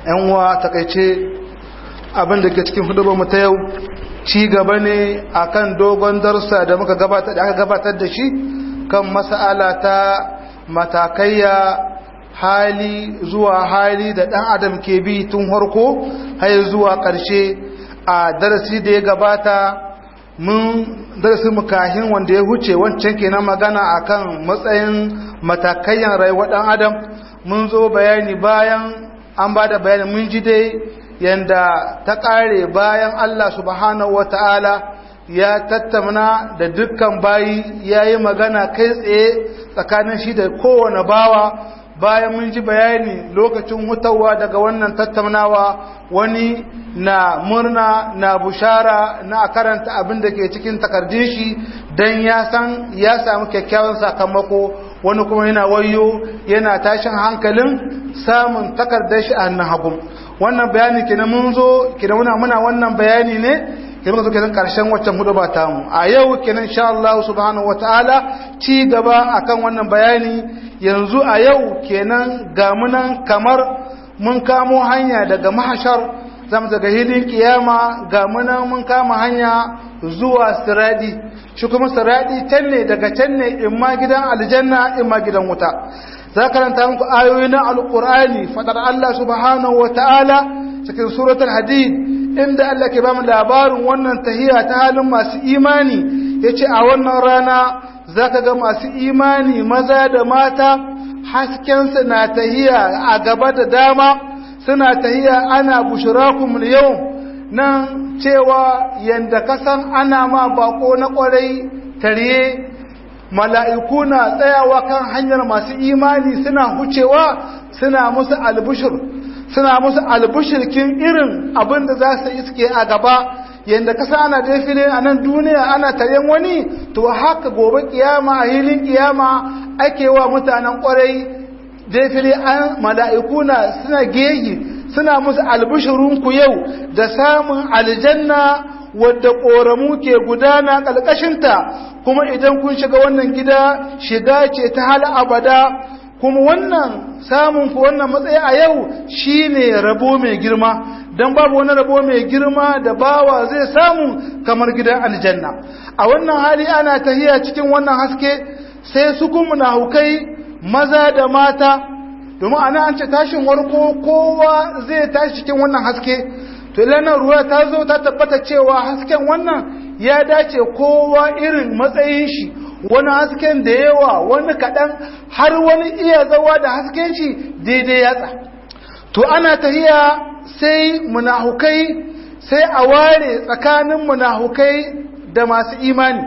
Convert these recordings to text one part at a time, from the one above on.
yan uwa takaice abin da ke cikin hudubar mu ta yau ci gaba ne akan dogon darsa da muka gabatar da aka gabatar da shi kan mas'ala ta matakaiya hali zuwa hali da dan adam ke bi tun harko har zuwa ƙarshe a darasi da ya gabata mun darasi mukahin wanda ya huce wancan kenan magana akan matsayin matakaiyan rayuwar dan adam mun zo bayani bayan an ba da bayani mun ji dai yanda ta ƙare bayan Allah subhanahu wata'ala ya tattauna da dukkan bayi ya yi magana kai tsaye tsakanin shi da kowane bawa bayan mun ji bayani lokacin hutawa daga wannan tattaunawa wani na murna na bushara na karanta abin da ke cikin takardun shi don ya san ya samu kyakkyawan sakamako wani kuma yana wayo yana tashin hankalin samun takardar shi a hannun hagu wannan bayani kenan mun zo kenan muna muna wannan bayani ne kenan muka zo kenan karshen waccan hudu ba ta mu a yau kenan insha Allah subhanahu wataala ci gaba akan wannan bayani yanzu a yau kenan ga munan kamar mun kamo hanya daga mahashar zamu daga hilin kiyama ga munan mun kama hanya zuwa siradi shi kuma siradi can ne daga can ne in ma gidan aljanna in ma gidan wuta za karanta muku ayoyi na alkur'ani fadar Allah subhanahu wa ta'ala cikin suratul hadid inda Allah ke bamu labarin wannan tahiya ta halin masu imani yace a wannan rana zaka ga masu imani maza da mata hasken su na tahiya a gaba da dama suna tahiya ana bushrakum yau nan cewa yanda kasan ana ma bako na kwarai tare mala'iku na tsayawa kan hanyar masu imani suna hucewa suna musu albushir suna musu albushirkin irin abin da za su iske a gaba yadda kasa ana defile a nan duniya ana taryen wani to haka gobe kiyama a hilin kiyama ake wa mutanen kwarai defile an mala'iku na suna gehi suna musu albishirinku yau da samun aljanna wadda ƙoramu ke gudana ƙalƙashinta kuma idan kun shiga wannan gida shiga ce ta hal abada kuma wannan samun ku wannan matsayi a yau shine rabo mai girma don babu wani rabo mai girma da bawa zai samu kamar gidan aljanna a wannan hali ana tahiya cikin wannan haske sai su kuma na hukai maza da mata domin ana an ce tashin warko kowa zai tashi cikin wannan haske to ilanar ruwa ta zo ta tabbata cewa hasken wannan ya dace kowa irin matsayin shi wani hasken da yawa wani kaɗan har wani iya zawa da hasken shi daidai yatsa to ana tahiya sai munahukai sai a ware tsakanin munahukai da masu imani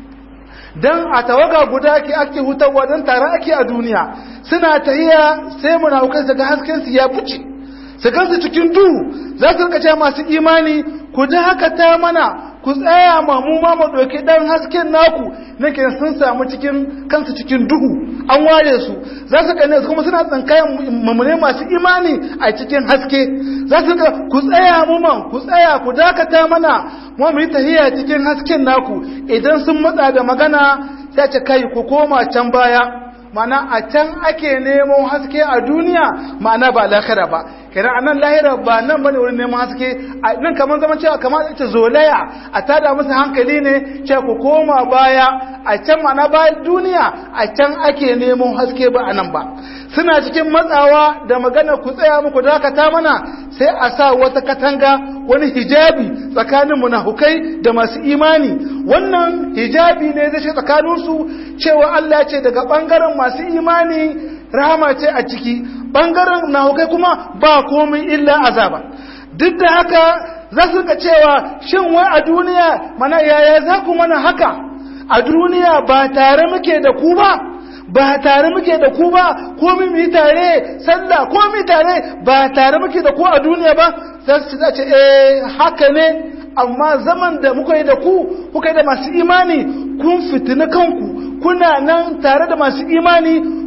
don a tawaga guda ke ake hutawa don tare ake a duniya suna tahiya sai munahukai su ga hasken su ya fice su gansu cikin duhu za su rika cewa masu imani ku dakata mana ku tsaya ma mu ma mu ɗauki ɗan hasken naku nake sun samu cikin kansu cikin duhu an ware su za su gane su kuma suna tsankayan mamune masu imani a cikin haske za su ga ku tsaya mu man ku tsaya ku dakata mana mu mu yi tahiya cikin hasken naku idan sun matsa da magana sai ce kai ku koma can baya mana a can ake nemo haske a duniya ma'ana ba lahira ba kenan anan lahira ba nan bane wurin neman haske nan kamar zaman cewa kamar ita zolaya a tada musu hankali ne cewa ku koma baya a can ma'ana ba duniya a can ake neman haske ba anan ba suna cikin matsawa da magana ku tsaya muku dakata mana sai a sa wata katanga wani hijabi tsakanin munafukai da masu imani wannan hijabi ne zai ce tsakaninsu cewa Allah ce daga bangaren masu imani rahama ce a ciki bangaren nahukai kuma ba komai illa azaba duk da haka za su ga cewa shin wai a duniya mana yaya za ku mana haka a duniya ba tare muke da ku ba ba tare muke da ku ba komai mu yi tare sallah komai tare ba tare muke da ku a duniya ba za su ce eh haka ne amma zaman da muka yi da ku kuka yi da masu imani kun fitina kanku kuna nan tare da masu imani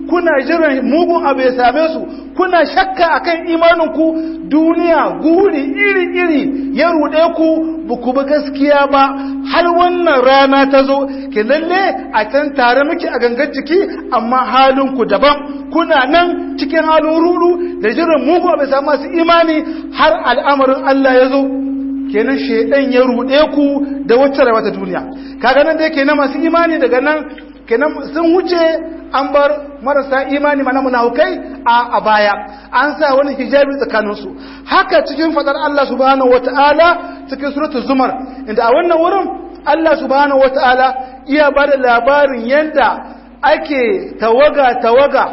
kuna jiran mugun abu ya same su kuna shakka akan imaninku duniya guri iri-iri ya ruɗe ku buku ba gaskiya ba har wannan rana ta zo ke lalle a can tare muke a gangar jiki amma halinku daban kuna nan cikin halin rudu da jiran mugun abu ya samu masu imani har al'amarin Allah ya zo kenan shaidan ya ruɗe ku da wacce rayuwa ta duniya kaga nan dai kenan masu imani daga nan kenan sun wuce an bar marasa imani mana munafukai a baya an sa wani hijabi tsakaninsu haka cikin fadar Allah subhanahu wataala cikin suratul zumar inda a wannan wurin Allah subhanahu wataala iya ba da labarin yanda ake tawaga tawaga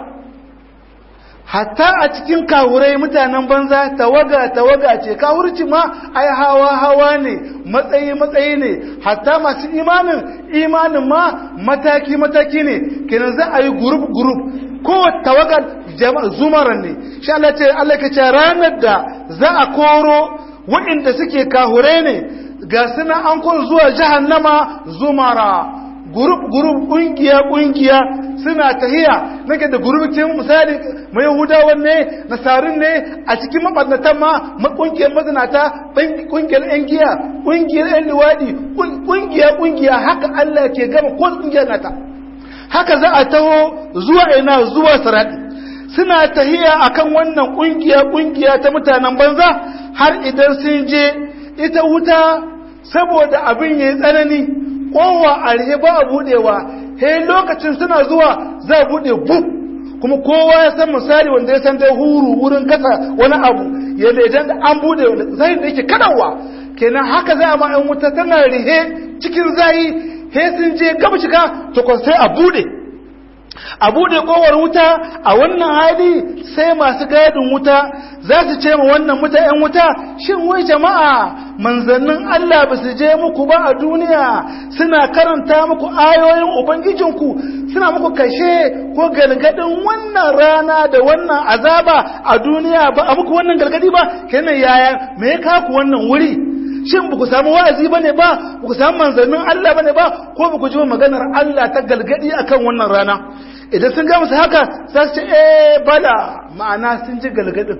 hatta a cikin kawurai mutanen banza tawaga tawaga ce kawurci ma ai hawa hawa ne matsayi matsayi ne hatta masu imanin imanin ma mataki mataki ne kenan za a yi group group ko tawagar zumaran ne shi Allah ce Allah ka ce ranar da za a koro waɗanda suke kahurai ne ga suna an kun zuwa jahannama zumara gurup gurup kungiya kungiya suna tahiya nake da gurubikin misali mai yahudawan ne nasarin ne a cikin mabarnatan ma kungiyar mazinata kungiyar yan giya kungiyar yan luwadi kungiya kungiya haka Allah ke gama ko kungiyar nata haka za a taho zuwa ina zuwa saradi suna tahiya akan wannan kungiya kungiya ta mutanen banza har idan sun je ita wuta saboda abin yayi tsanani kowa a rihe ba a budewa he lokacin suna zuwa za a bude buk kuma kowa ya san misali wanda ya san dai huru wurin kasa wani abu yadda idan an bude zai da yake kadawa kenan haka za a ma yan wuta tana rihe cikin zayi he sun je gaba shiga to sai a bude a bude kowar wuta a wannan hali sai masu gadin wuta za su ce ma wannan wuta ‘yan wuta shin wai jama'a manzannin Allah ba su je muku ba a duniya suna karanta muku ayoyin Ubangijinku suna muku kashe ko gargadin wannan rana da wannan azaba a duniya ba a muku wannan gargadi ba kenan yaya me ya kaku wannan wuri shin ba ku samu wa'azi bane ba ba ku samu manzannin Allah bane ba ko ba ku ji maganar Allah ta galgadi akan wannan rana idan sun ga musu haka za su ce eh bala ma'ana sun ji galgadin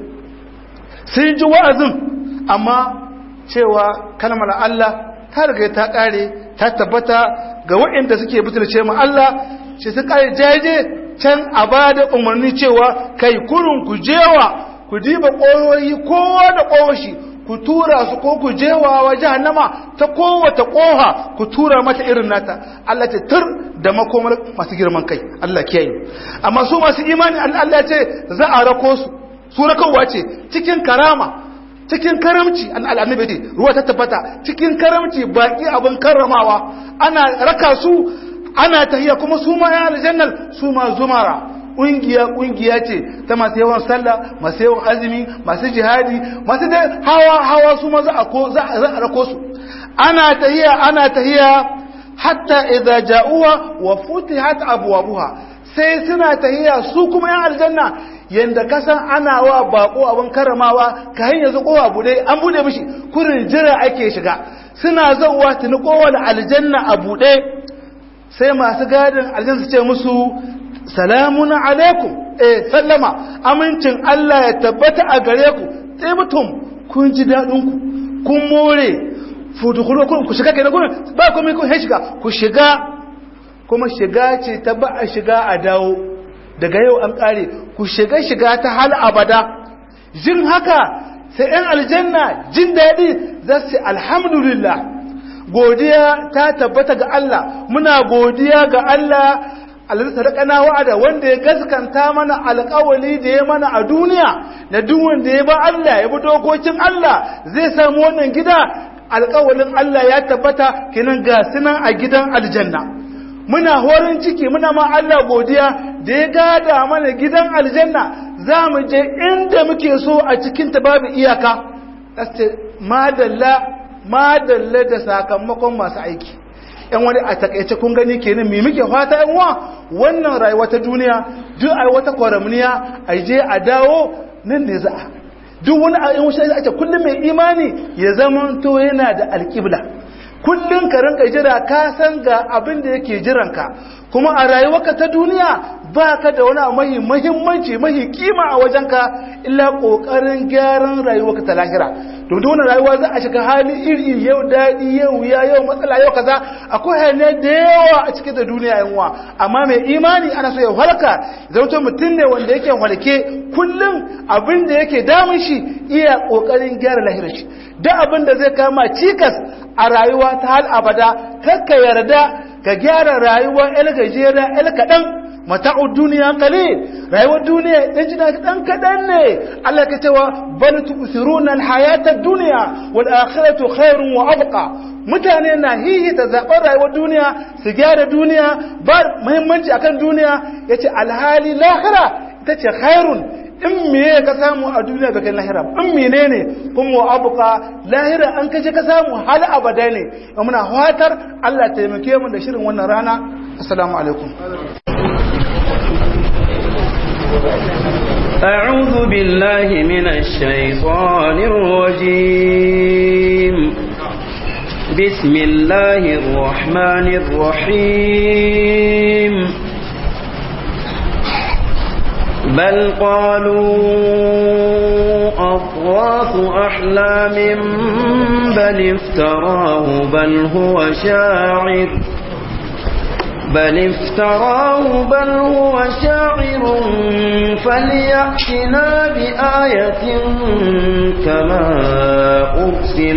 sun ji wa'azin amma cewa kalmar Allah ta riga ta kare ta tabbata ga waɗanda suke butulce mu Allah shi su kare jaje can a bada umarni cewa kai kurun ku jewa ku diba ƙoroyi kowa da ƙoshi ku tura su ko ku jewa wa jahannama ta kowace koha ku tura mata irin nata Allah ce tur da makomar masu girman kai Allah kiyaye amma su masu imani Allah ce za a rako su su rakowa ce cikin karama cikin karamci an al'annabi ce ruwa ta tabbata cikin karamci baki abin karramawa ana raka su ana tahiya kuma su ma ya aljannal su ma zumara ƙungiya ƙungiya ce ta masu yawan sallah masu yawan azumi masu jihadi masu dai hawa hawa su ma za a rako su ana tahiya ana tahiya hatta idza ja'uwa wa futihat abwabuha sai suna tahiya su kuma yan aljanna yanda kasan ana wa bako abin karamawa ka hanyar zu kowa bude an bude mishi kurin jira ake shiga suna zauwa tuni kowane aljanna a bude sai masu gadin aljanna su ce musu salamun alaikum eh sallama amincin Allah ya tabbata a gare ku mutum kun ji dadin ku kun more fudukulu kun ku shiga kenan kun ba komai kun shiga ku shiga kuma shiga ce ta ba a shiga a dawo daga yau an kare ku shiga shiga ta hal abada jin haka sai ɗan aljanna jin daɗi za su alhamdulillah godiya ta tabbata ga Allah muna godiya ga Allah alladhi sadaqana wa'ada wanda ya gaskanta mana alƙawali da ya mana a duniya na duk wanda ya ba Allah ya bi dokokin Allah zai samu wannan gida alƙawalin Allah ya tabbata kinan ga sunan a gidan aljanna muna horin ciki muna ma Allah godiya da ya gada mana gidan aljanna za mu je inda muke so a cikin ta babu iyaka madalla madalla da sakamakon masu aiki yan wani a takaice kun gani kenan me muke fata yan wa wannan rayuwa ta duniya duk ai wata kwaramniya a je a dawo nan ne za a duk wani a yan wuce ake kullum mai imani ya zama to yana da alƙibla kullum ka rinka jira ka san ga abin da yake jiranka kuma a rayuwarka ta duniya ba ka da wani mahi mahimmanci mahi kima a wajenka illa ƙoƙarin gyaran rayuwarka ta lahira domin wannan rayuwa za a shiga hali iri yau daɗi yau wuya yau matsala yau kaza akwai hanyar da yawa a cikin da duniya yanwa amma mai imani ana so ya halka zauto mutum ne wanda yake halke kullum abin da yake damun shi iya ƙoƙarin gyara lahirar shi duk abin da zai kama cikas a rayuwa ta hal abada kakka yarda ka gyara rayuwa el gajera el kaɗan mata'u duniya qalil rayuwar duniya dan jina dan kadan ne Allah ka cewa bal tu'thiruna al-hayata ad-dunya wal akhiratu khairun wa abqa mutane na hihi ta zaɓar rayuwar duniya su gyara duniya ba muhimmanci akan duniya yace alhali lahira ita ce khairun in meye ka samu a duniya da kai lahira in menene kuma wa abuka lahira an kaje ka samu hal abada ne muna fatar Allah taimake mu da shirin wannan rana assalamu alaikum أعوذ بالله من الشيطان الرجيم بسم الله الرحمن الرحيم بل قالوا أضغاث أحلام بل افتراه بل هو شاعر بل افتراه بل هو شاعر فليأتنا بآية كما أرسل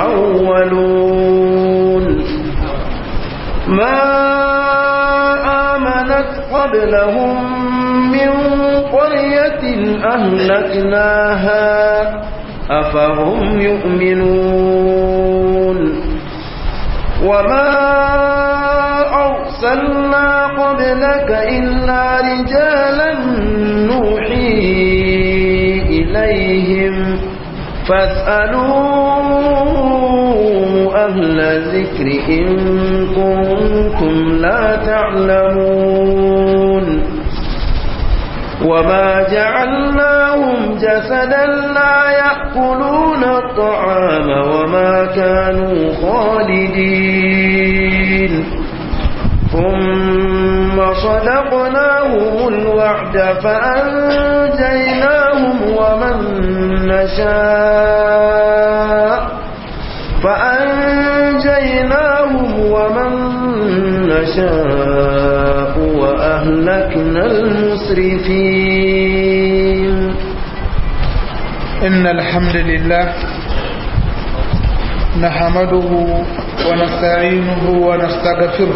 الأولون ما آمنت قبلهم من قرية أهلكناها أفهم يؤمنون وما أرسلنا قبلك إلا رجالا نوحي إليهم فاسألوا أهل الذكر إن كنتم لا تعلمون وما جعلناهم جسدا لا يأكلون الطعام وما كانوا خالدين ثم صدقناهم الوعد فأنجيناهم ومن نشاء فأنجيناهم ومن نشاء وأهلكنا المسرفين إن الحمد لله نحمده ونستعينه ونستغفره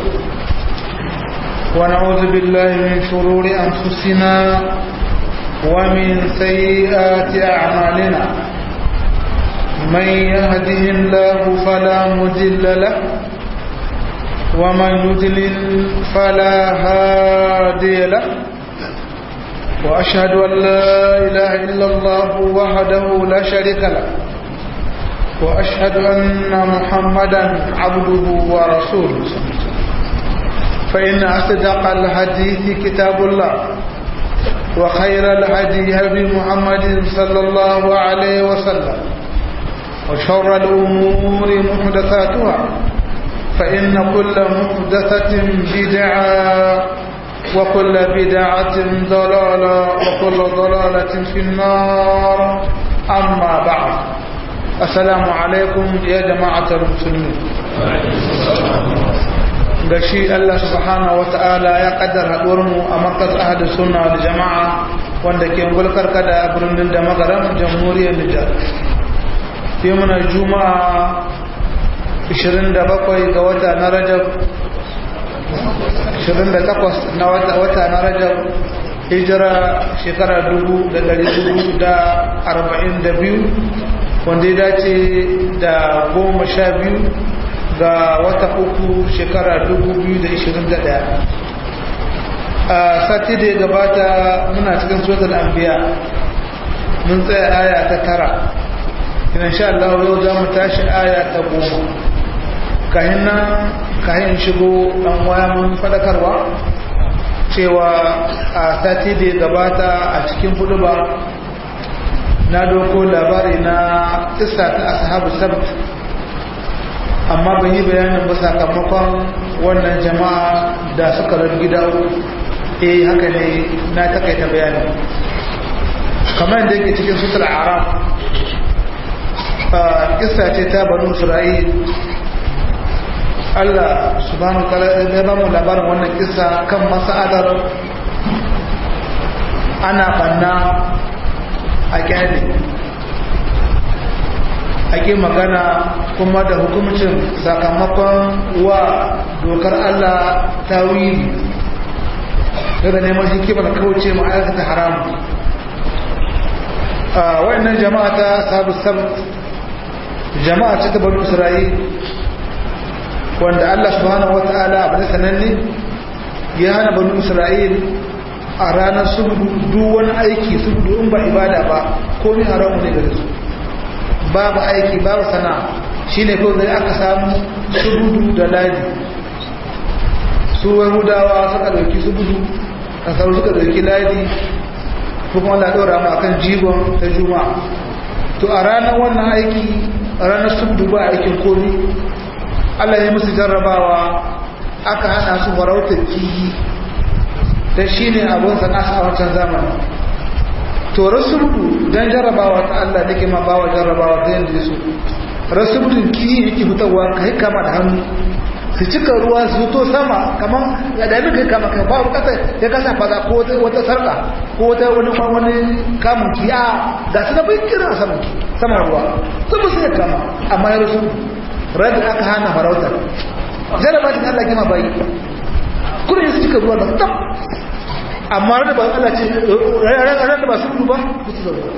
ونعوذ بالله من شرور أنفسنا ومن سيئات أعمالنا من يهده الله فلا مضل له ومن يضلل فلا هادي له وأشهد أن لا إله إلا الله وحده لا شريك له وأشهد أن محمدا عبده ورسوله فإن أصدق الحديث كتاب الله وخير الهدي هدي محمد صلى الله عليه وسلم وشر الأمور محدثاتها فإن كل محدثة بدعة وكل بدعة ضلالة وكل ضلالة في النار أما بعد السلام عليكم يا جماعة المسلمين gashi Allah subhanahu wata'ala ya kaddar haɗuwarmu a markaz ahadu sunna da jama'a wanda ke gulkar kada birnin da magaran jamhuriyar Nijar. Sai muna juma'a 27 ga wata na Rajab 28 na wata na Rajab hijira shekara 1442 wanda ya dace da goma sha biyu ga wata uku shekara 2021 a sati da ya gabata muna cikin suratul anbiya mun tsaya aya ta tara ina sha Allah yau za mu tashi aya ta goma kayan nan kayan shigo dan waya mun fadakarwa cewa a sati da ya gabata a cikin hudu ba na doko labari na kisa ta ashabu sabt amma ban yi bayanin ba sakamakon wannan jama'a da suka rar gida eh haka ne na takaita bayanin kamar da yake cikin sutul arab kissa ce ta banu isra'il Allah subhanahu wa ta'ala ya ba mu labarin wannan kissa kan mas'alar ana banna a kyale ake magana kuma da hukumcin sakamakon wa dokar Allah ta wili daga neman hikimar kauce ma'aikata haramu a wayannan jama'a ta sabu sabt jama'a ce ta bari isra'il wanda Allah subhanahu wata'ala abu da sananne ya hana bari isra'il a ranar subudu duk wani aiki subudu in ba ibada ba komi haramu ne gare su babu aiki babu sana'a shine kawai zai aka samu subudu da ladi su yahudawa suka dauki subudu kasar suka dauki ladi kuma Allah ɗora mu akan jigon ta juma'a to a ranar wannan aiki a ranar subdu ba aikin komi Allah ya musu jarrabawa aka hana su farautar kiyi da shi ne abin sana'a a wancan zamani to rasuludu don jarrabawa ta Allah da ke ma bawa jarrabawa ta yadda su rasuludun kiyi yake fitarwa ka yi kama da hannu su cika ruwa su to sama kamar da dami kai kama kai ba kasa ya kasa fada ko wata sarka ko wata wani wani kamun kiya ga su na bai kira saman saman ruwa su ba su ya kama amma ya rasu rada aka hana farautar jaraba ta Allah kima bayi kuma su cika ruwa da tab amma rada ba Allah ce rada ba su ba ku su zaruwa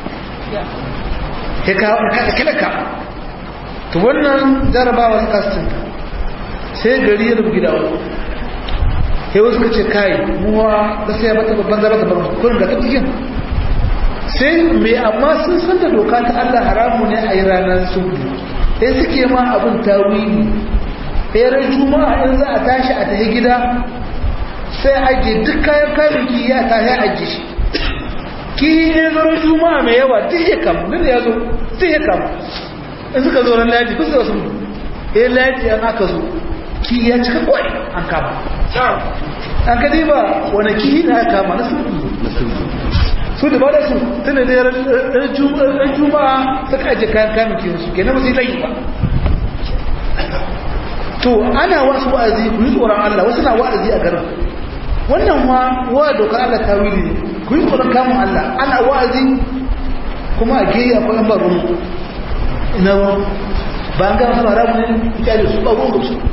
ya ka kila ka to wannan jarabawa su kasinta sai gari ya rubu gida wani sai wasu ka ce kai muwa da sai ya bata babban zaba ta bar kurin ga tafiyin sai mai amma sun san da doka ta Allah haramu ne a yi ranar sudu sai suke ma abin tawili sai ran juma'a in za a tashi a tafi gida sai ajiye duk kayan kayan ki ya tashi ajiye shi ki ne ran juma'a mai yawa duk ya kama duk ya zo duk ya kama in suka zo ran laji kusa wasu eh laji an aka zo ki ya cika kwai an kama an ka ba wani ki na ya kama na sulhu su da ba da su tana da ran juma'a suka ajiye kayan kamun kiyon su kenan wasu layi ba to ana wasu wa'azi ku yi tsoron Allah wasu na wa'azi a garin wannan ma wa dokar Allah ta wili ne ku yi tsoron kamun Allah ana wa'azi kuma a geyi akwai yan baro ina ba an gama su haramu ne ita su ba gungun su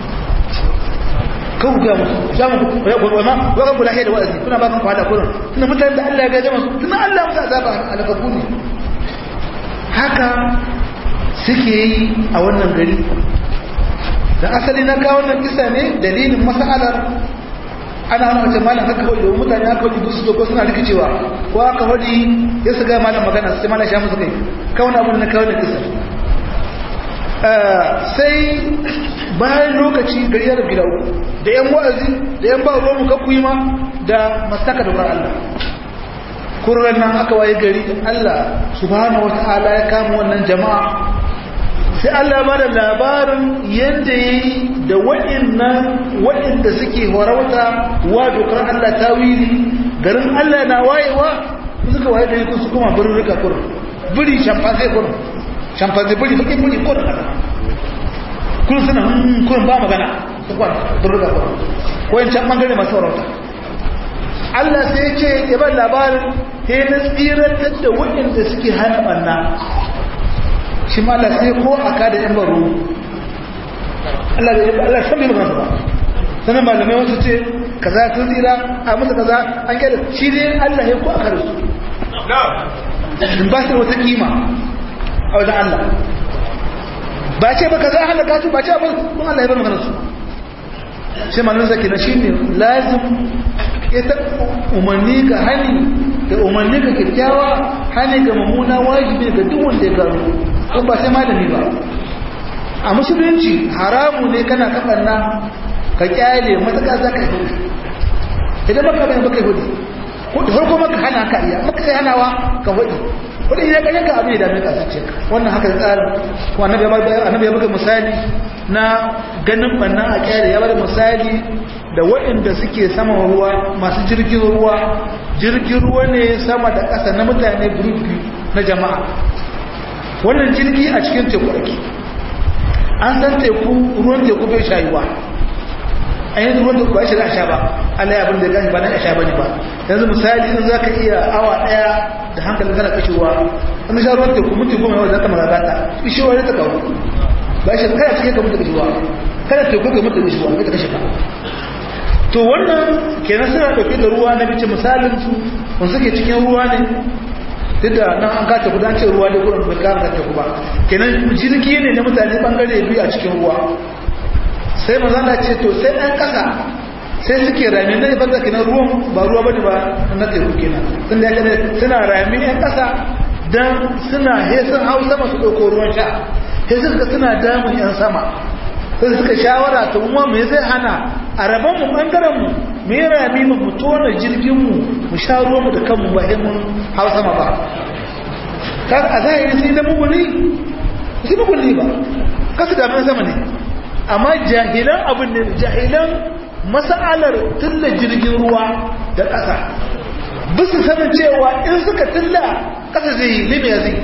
kan ga musu jamu ya ko ma wa kan kula da wa'azi kuna ba kan fada kullun tunda mutane da Allah ya gaje musu tunda Allah musu azaba alakaku ne haka suke yi a wannan gari da asali na kawo wannan kisa ne dalilin masalar ana hana mace malam haka kawai domin mutane haka kawai su ko suna rikicewa ko haka wani ya su ga malam magana sai malam sha musu kai kawai abin na kawo wannan kisa sai bayan lokaci gari ya rabu uku da yan wa'azi da yan ba ruwan kakku yi ma da mastaka dokar Allah kurran nan aka waye gari Allah subhanahu wata'ala ya kama wannan jama'a sai Allah ba da labarin yadda ya yi da waɗannan waɗanda suke warauta wa dokar Allah ta wili garin Allah na wayewa suka waye gari kun su kuma birin rika kurin biri shamfazai kurin shamfazai biri bakin biri kurin kun suna kun ba magana su kwan burga ba ko yin can bangare masu warauta Allah sai ce ya ban labarin he na tsirantar da waɗanda suke hana ɓanna shi ma Allah sai ko a kada yan baro Allah da Allah san bai magana ba sanan malamai wasu ce kaza sun tsira a musu kaza an kyada shi dai Allah ya ko a kada su ba su wata kima a wajen Allah ba ce ba ka za a halaka su ba ce ba kun Allah ya bar magana su shi manin zaki na shine lazim ita umarni ga hani da umarni ga kyakkyawa hani ga mummuna wajibi ga duk wanda ya gano kun ba sai malami ba a musulunci haramu ne kana kafanna ka kyale matuƙa za ka yi hudu idan baka bayan baka yi hudu da farko maka hana ka iya maka sai hanawa ka hudu kudin ya ganyen ka abin da dame ka sace wannan haka da tsarin ko annabi ya bada annabi ya bada misali na ganin bannan a kyare ya bada misali da waɗanda suke saman ruwa masu jirgin ruwa jirgin ruwa ne sama da ƙasa na mutane biyu na jama'a wannan jirgi a cikin teku ake an san teku ruwan teku bai shayuwa an yi ruwan teku ba shi da sha ba Allah ya abin da gani ba na sha ba ne ba yanzu misali in za ka iya awa ɗaya da hankalin kana kashewa an sha ruwan teku mutu goma yau za ka magagata ishewa ne ta kawo ba shi kada cikin ka mutu kashewa kada teku ka mutu kashewa kai ta kashe ka to wannan kenan suna dauke da ruwa na bice misalin su kun suke cikin ruwa ne duk da nan an kace gudan ce ruwa ne gurin bai kara ta ku ba kenan jirgi ne na mutane bangare biyu a cikin ruwa sai manzo Allah ce to sai dan kasa sai suke rami na ibada kenan ruwan ba ruwa bane ba na teku kenan sun da yake suna rami yan kasa dan suna he sun hau sama su dauko ruwan sha he suka suna damun yan sama sai suka shawara ta kuma me zai hana a rabon mu bangaren mu me ya rami mu mu tona jirgin mu mu sha ruwan mu da kanmu ba sai mun hau sama ba kar a zahiri sai da muguni sai muguni ba kasu da sama ne amma jahilan abin ne jahilan mas'alar tulla jirgin ruwa da ƙasa bisu sanin cewa in suka tulla ƙasa zai yi limiya zai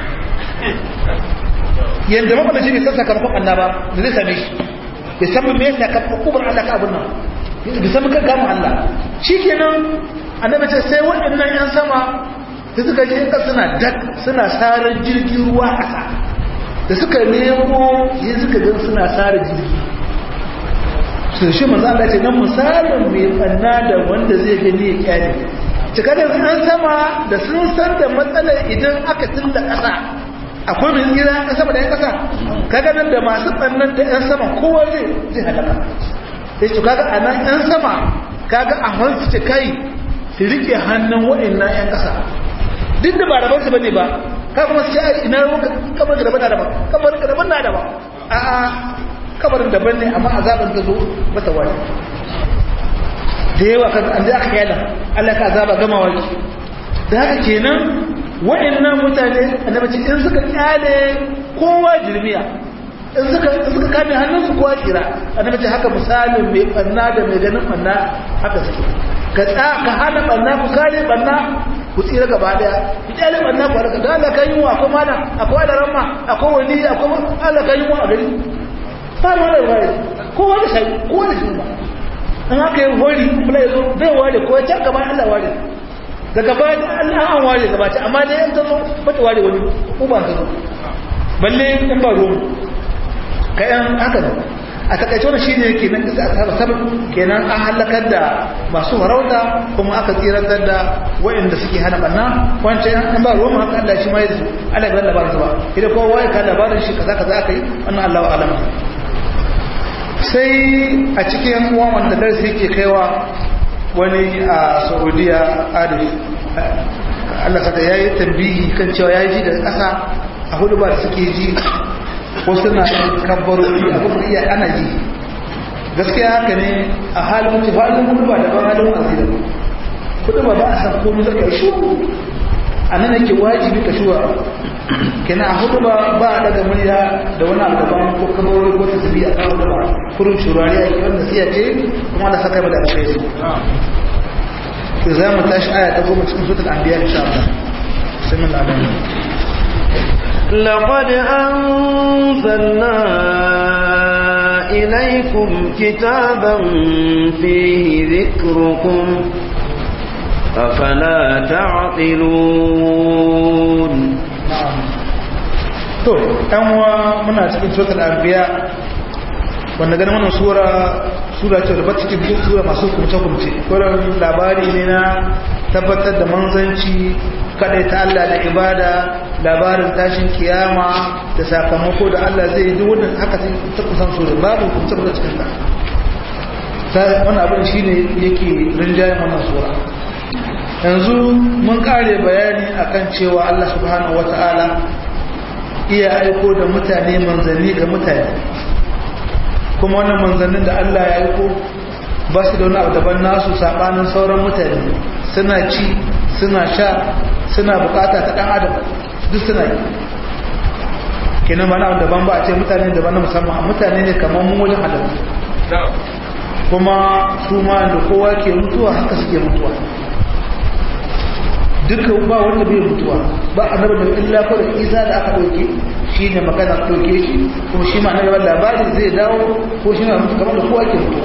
yadda makwada shi bai san sakamakon annaba da zai same shi bai san me yasa ka kubar Allah ka abun nan bai san kan gamu Allah shikenan annabi ce sai waɗannan yan sama da suka je ka suna dak suna sarar jirgin ruwa ƙasa da suka nemo yin suka gan suna sarar jirgi su shi manzo Allah ce nan misalin mai banna da wanda zai gani ya kyale cika da an sama da sun san da matsalar idan aka tilla ƙasa akwai mai tsira a sama da yan kasa kaga nan da masu tsannan da yan sama kowa zai zai halaka sai su kaga a nan yan sama kaga a hansu ce kai su rike hannun waɗannan yan kasa duk da ba rabar su bane ba ka kuma su ce ina ruwa kamar da daban na daban kamar da daban na daban a a kabarin daban ne amma azaban ta zo mata wani da yawa kan an da aka yana Allah ka azaba gama wani da haka kenan wa'annan mutane annabi ce in suka kyale kowa jirmiya in suka suka kame hannunsu kowa tsira annabi ce haka misalin mai banna da mai ganin banna haka suke ka tsa ka hana banna ku kare banna ku tsira gaba daya ku kyale banna ku harka da Allah kan yi wa akwai mana akwai da ramma akwai wani akwai Allah kan yi wa a gari ba ma da wani kowa da shi kowa da shi ba an haka yi hori kuma ya zo zai ware ko ya can gaba Allah ware daga baya da Allah an ware gaba ta amma da yan ta zo bata ware wani ko ba ta zo balle in ba ruwan ka yan haka ne a takaice wani shine yake nan da aka sabab kenan an halakar da masu farauta kuma aka tsiratar da waɗanda suke hana banna wancan an ba ruwan haka Allah shi ma ya su Allah ya labarin su ba idan kowa ya ka labarin shi kaza kaza aka yi wannan Allah wa alama sai a cikin uwan wanda darasi yake kaiwa wani a saudiya adif allah saka ya yi tambihi kan cewa ya ji da ƙasa a hudu ba da suke ji wasu na kabbaro a kuma iya ana ji gaskiya haka ne a halin mutu halin hudu ba daban halin wazi da hudu ba ba a san komi zaka shi a nan yake wajibi ka shuwa kenan a hudu ba ba a daga murya da wani abu daban ko kabarori ko tasiri a kan hudu ba kurun shurari a yi wanda siya ce kuma da saka da alkhairi za mu tashi aya ta goma cikin sutul anbiya insha Allah sai mun labari لقد أنزلنا إليكم كتابا فيه ذكركم أفلا تعقلون to ɗan wa muna cikin suratul anbiya wanda ganin wannan sura sura ce da cikin duk sura masu kumce kumce kullum labari ne na tabbatar da manzanci kadai ta Allah da ibada labarin tashin kiyama da sakamako da Allah zai yi duk wannan haka sai ta kusan sura babu kumce kumce cikin ta sai wannan abin shine yake rinjayen wannan sura yanzu mun kare bayani akan cewa Allah subhanahu wataala iya aiko da mutane manzanni ga mutane kuma wannan manzannin da Allah ya aiko ba su da wani abu daban nasu sabanin sauran mutane suna ci suna sha suna bukata ta dan adam duk suna yi kenan ba na abu daban ba a ce mutane daban na musamman mutane ne kamar mun wajen halittu kuma su ma da kowa ke mutuwa haka suke mutuwa dukkan ba wanda bai mutuwa ba a nabar da illa ko da isa da aka ɗauke shi ne magana ɗauke shi kuma shi ma na gaban labari zai dawo ko shi na mutu kamar da kowa ke mutuwa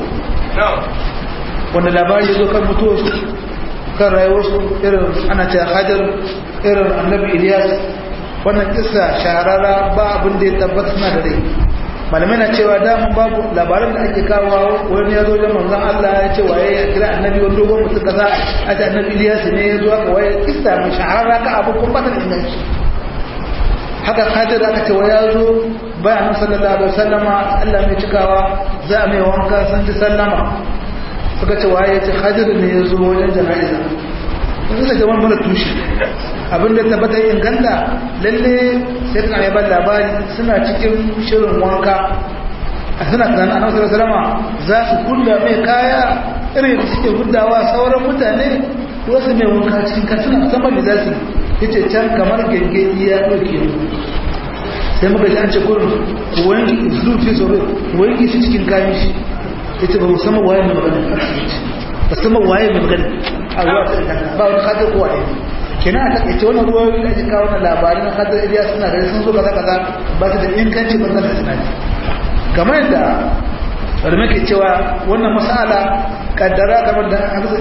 wanda labari ya zo kan mutuwa su kan rayuwarsu irin ana ce hajar irin annabi iliyas wannan kisa shahararra ba abin da ya tabbata suna da rai malamai na cewa damun babu labaran da ake kawo wani ya zo da manzan Allah ya ce waye ya kira annabi wani dogon mutum kaza a ce annabi Ilyas ne ya zo aka waye kista mai shahara ka abu kun bata da inganci haka Khadir aka ce waye ya zo bayan sallallahu alaihi wasallama Allah mai cikawa za a mai wanka san ji sallama suka ce waye ya ce Khadir ne ya zo wajen jana'iza sun suka jaman mara tushe abinda tabbatar inganta lalle sai kan yaban labari suna cikin shirin wanka a suna tunanin a nasarar salama za su kulla mai kaya irin da suke gudawa sauran mutane wasu mai wanka cikin kasuna musamman da za su yi ce can kamar gangeni ya ɗauke mu sai muka ji an ce kurin wanki zuci sauran wanki su cikin kayan shi ya ce ba musamman waye mai magana musamman waye mai magana a ruwa ba wani kadar kowa ne kina a takaice wani ruwa da ake kawo na labarin na kadar iliya suna gari sun zo kaza kaza ba su da inganci ba da sinadi kamar yadda wanda muke cewa wannan masala kaddara kamar da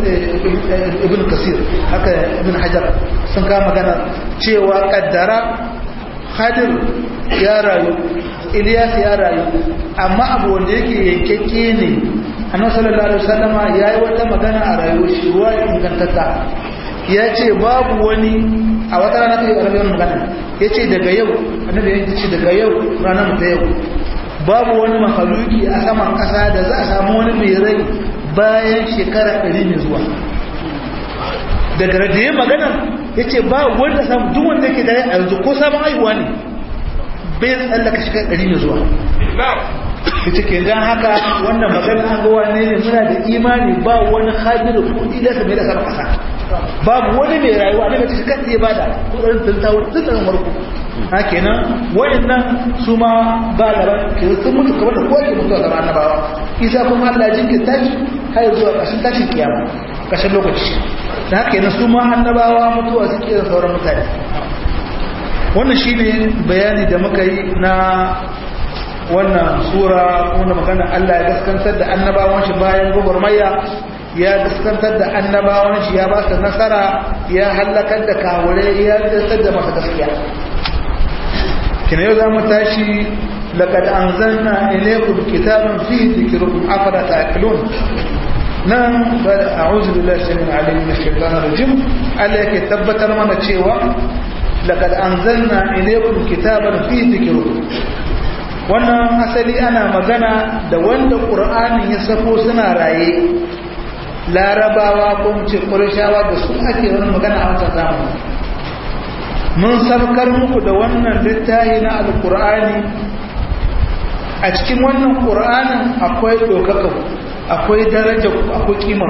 ibn kasir haka ibn hajar sun kama magana cewa kaddara hadir ya rayu iliyas ya rayu amma abu wanda yake yankekke ne annabi sallallahu alaihi wasallama yayi wata magana a rayuwar shi ruwa ingantatta ya ce babu wani a wata rana ta yi ƙarfin magana ya ce daga yau annabi ya ce daga yau ranar ta yau babu wani mahaluki a saman ƙasa da za a samu wani mai rai bayan shekara ɗari mai zuwa daga da ya magana ya ce ba wanda samu duk wanda ke da ya yanzu ko sabon aihuwa ne bai tsallaka shekara ɗari mai zuwa ita ke don haka wannan magana an ga wane ne muna da imani ba wani hajjira kudi da mai da sama kasa babu wani mai rayuwa ne mace kan iya bada kudin tantawar tsarin marko ha kenan wayannan su ma ba labar ke sun mutu kamar da kowace mutu a zama annabawa isa kuma Allah jinkin tashi har zuwa ƙarshen tashin kiyama ƙarshen lokaci da haka yana su ma annabawa mutuwa suke da sauran mutane wannan shine bayani da muka yi na wannan sura wanda magana Allah ya gaskantar da annabawan shi bayan gwagwarmaya ya gaskantar da annabawan shi ya ba su nasara ya hallakar da kawure ya gaskantar da masa gaskiya kina yau za mu tashi laqad anzalna ilaykum kitaban fihi dhikrukum afala ta'qilun nan ba a'udhu billahi samil alim min shaitanir rajim Allah yake tabbatar mana cewa laqad anzalna ilaykum kitaban fihi dhikrukum wannan asali ana magana da wanda ƙur'anin ya sako suna raye larabawa ko ce ƙurashawa da su ake wani magana a wancan zamani mun sarkar muku da wannan littafi na alƙur'ani a cikin wannan ƙur'anin akwai ɗaukaka akwai daraja akwai kimar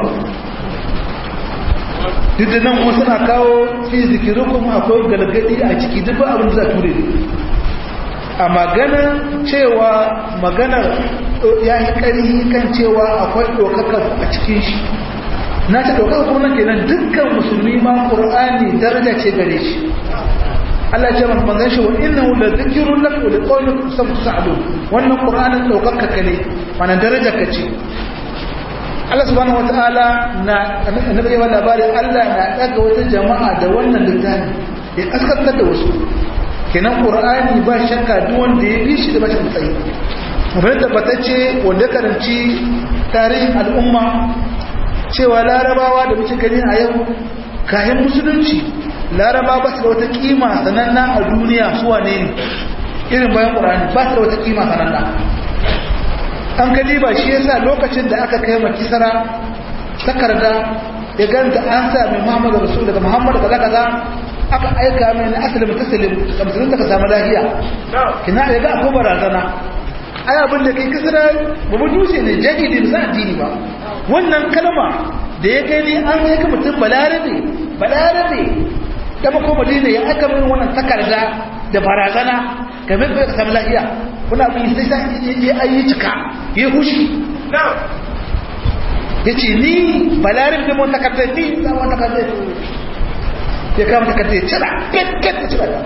duk da nan wasu na kawo fi zikirukun akwai galgadi a ciki duk abin da za ture a maganar cewa maganar ya yi ƙari kan cewa akwai ɗaukaka a cikin shi na ta ɗaukaka kuma kenan dukkan musulmi ma ƙur'ani daraja ce gare shi Allah ce mafi manzan shi wa inna wula zikirun laka wa liƙaunin kusan kusa ado wannan ƙur'anin ɗaukaka ka ne mana daraja ka ce Allah subhanahu wata'ala na annabi ya labari Allah na ɗaga wata jama'a da wannan littafi ya kaskantar da wasu kenan qur'ani ba shakka duk wanda ya bi shi da bashin tsayi mun tabbatacce wanda karanci tarihin al'umma cewa larabawa da muke gani a yau kayan musulunci laraba ba su da wata kima sananna a duniya su wane ne irin bayan qur'ani ba su da wata kima sananna an kali ba shi yasa lokacin da aka kai makisara takarda ya ganta an sami muhammadu rasul daga muhammadu kaza kaza aka aika mai na asalin mutasalim da musulun da ka samu lahiya kina ya ga akwai barazana ai abin da kai kasara ba mu dushe ne jahili da addini ba wannan kalma da ya gani an yi ka mutum balarabe balarabe da mako madina ya aka mai wannan takarda da barazana game da ka samu lahiya kuna abin sai sai ya ayi cika ya hushi ya ce ni balarin da mun takardar ni za mu takardar ya kama takardar ya cira pet pet ya cira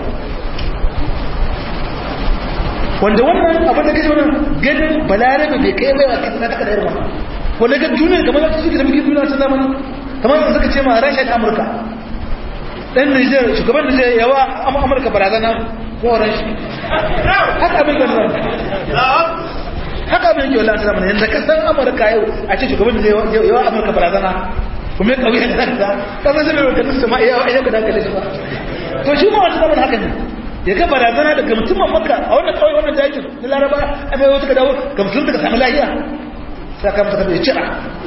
wanda wannan abin da kashe wannan ganin balarabe bai kai baiwa kasa na takardar wannan wanda ga duniya kamar yadda suke da muke duniya ta zamani kamar yadda suka ce ma rashin amurka dan nijar shugaban nijar yawa amurka barazana ko rashi haka abin da nan haka abin yake wallahi ta zamani yanda kasan amurka yau a ce shugaban nijar yawa amurka barazana kuma kauye da kanta kasan sai mai kanin sama iya ayyuka da hankali ba to shi ma wata zaman haka ne ya ga barazana daga mutumin makka a wannan kawai wannan dajin na laraba a mai wata ka dawo ga musulun daga sami lahiya sai ka mata ya cira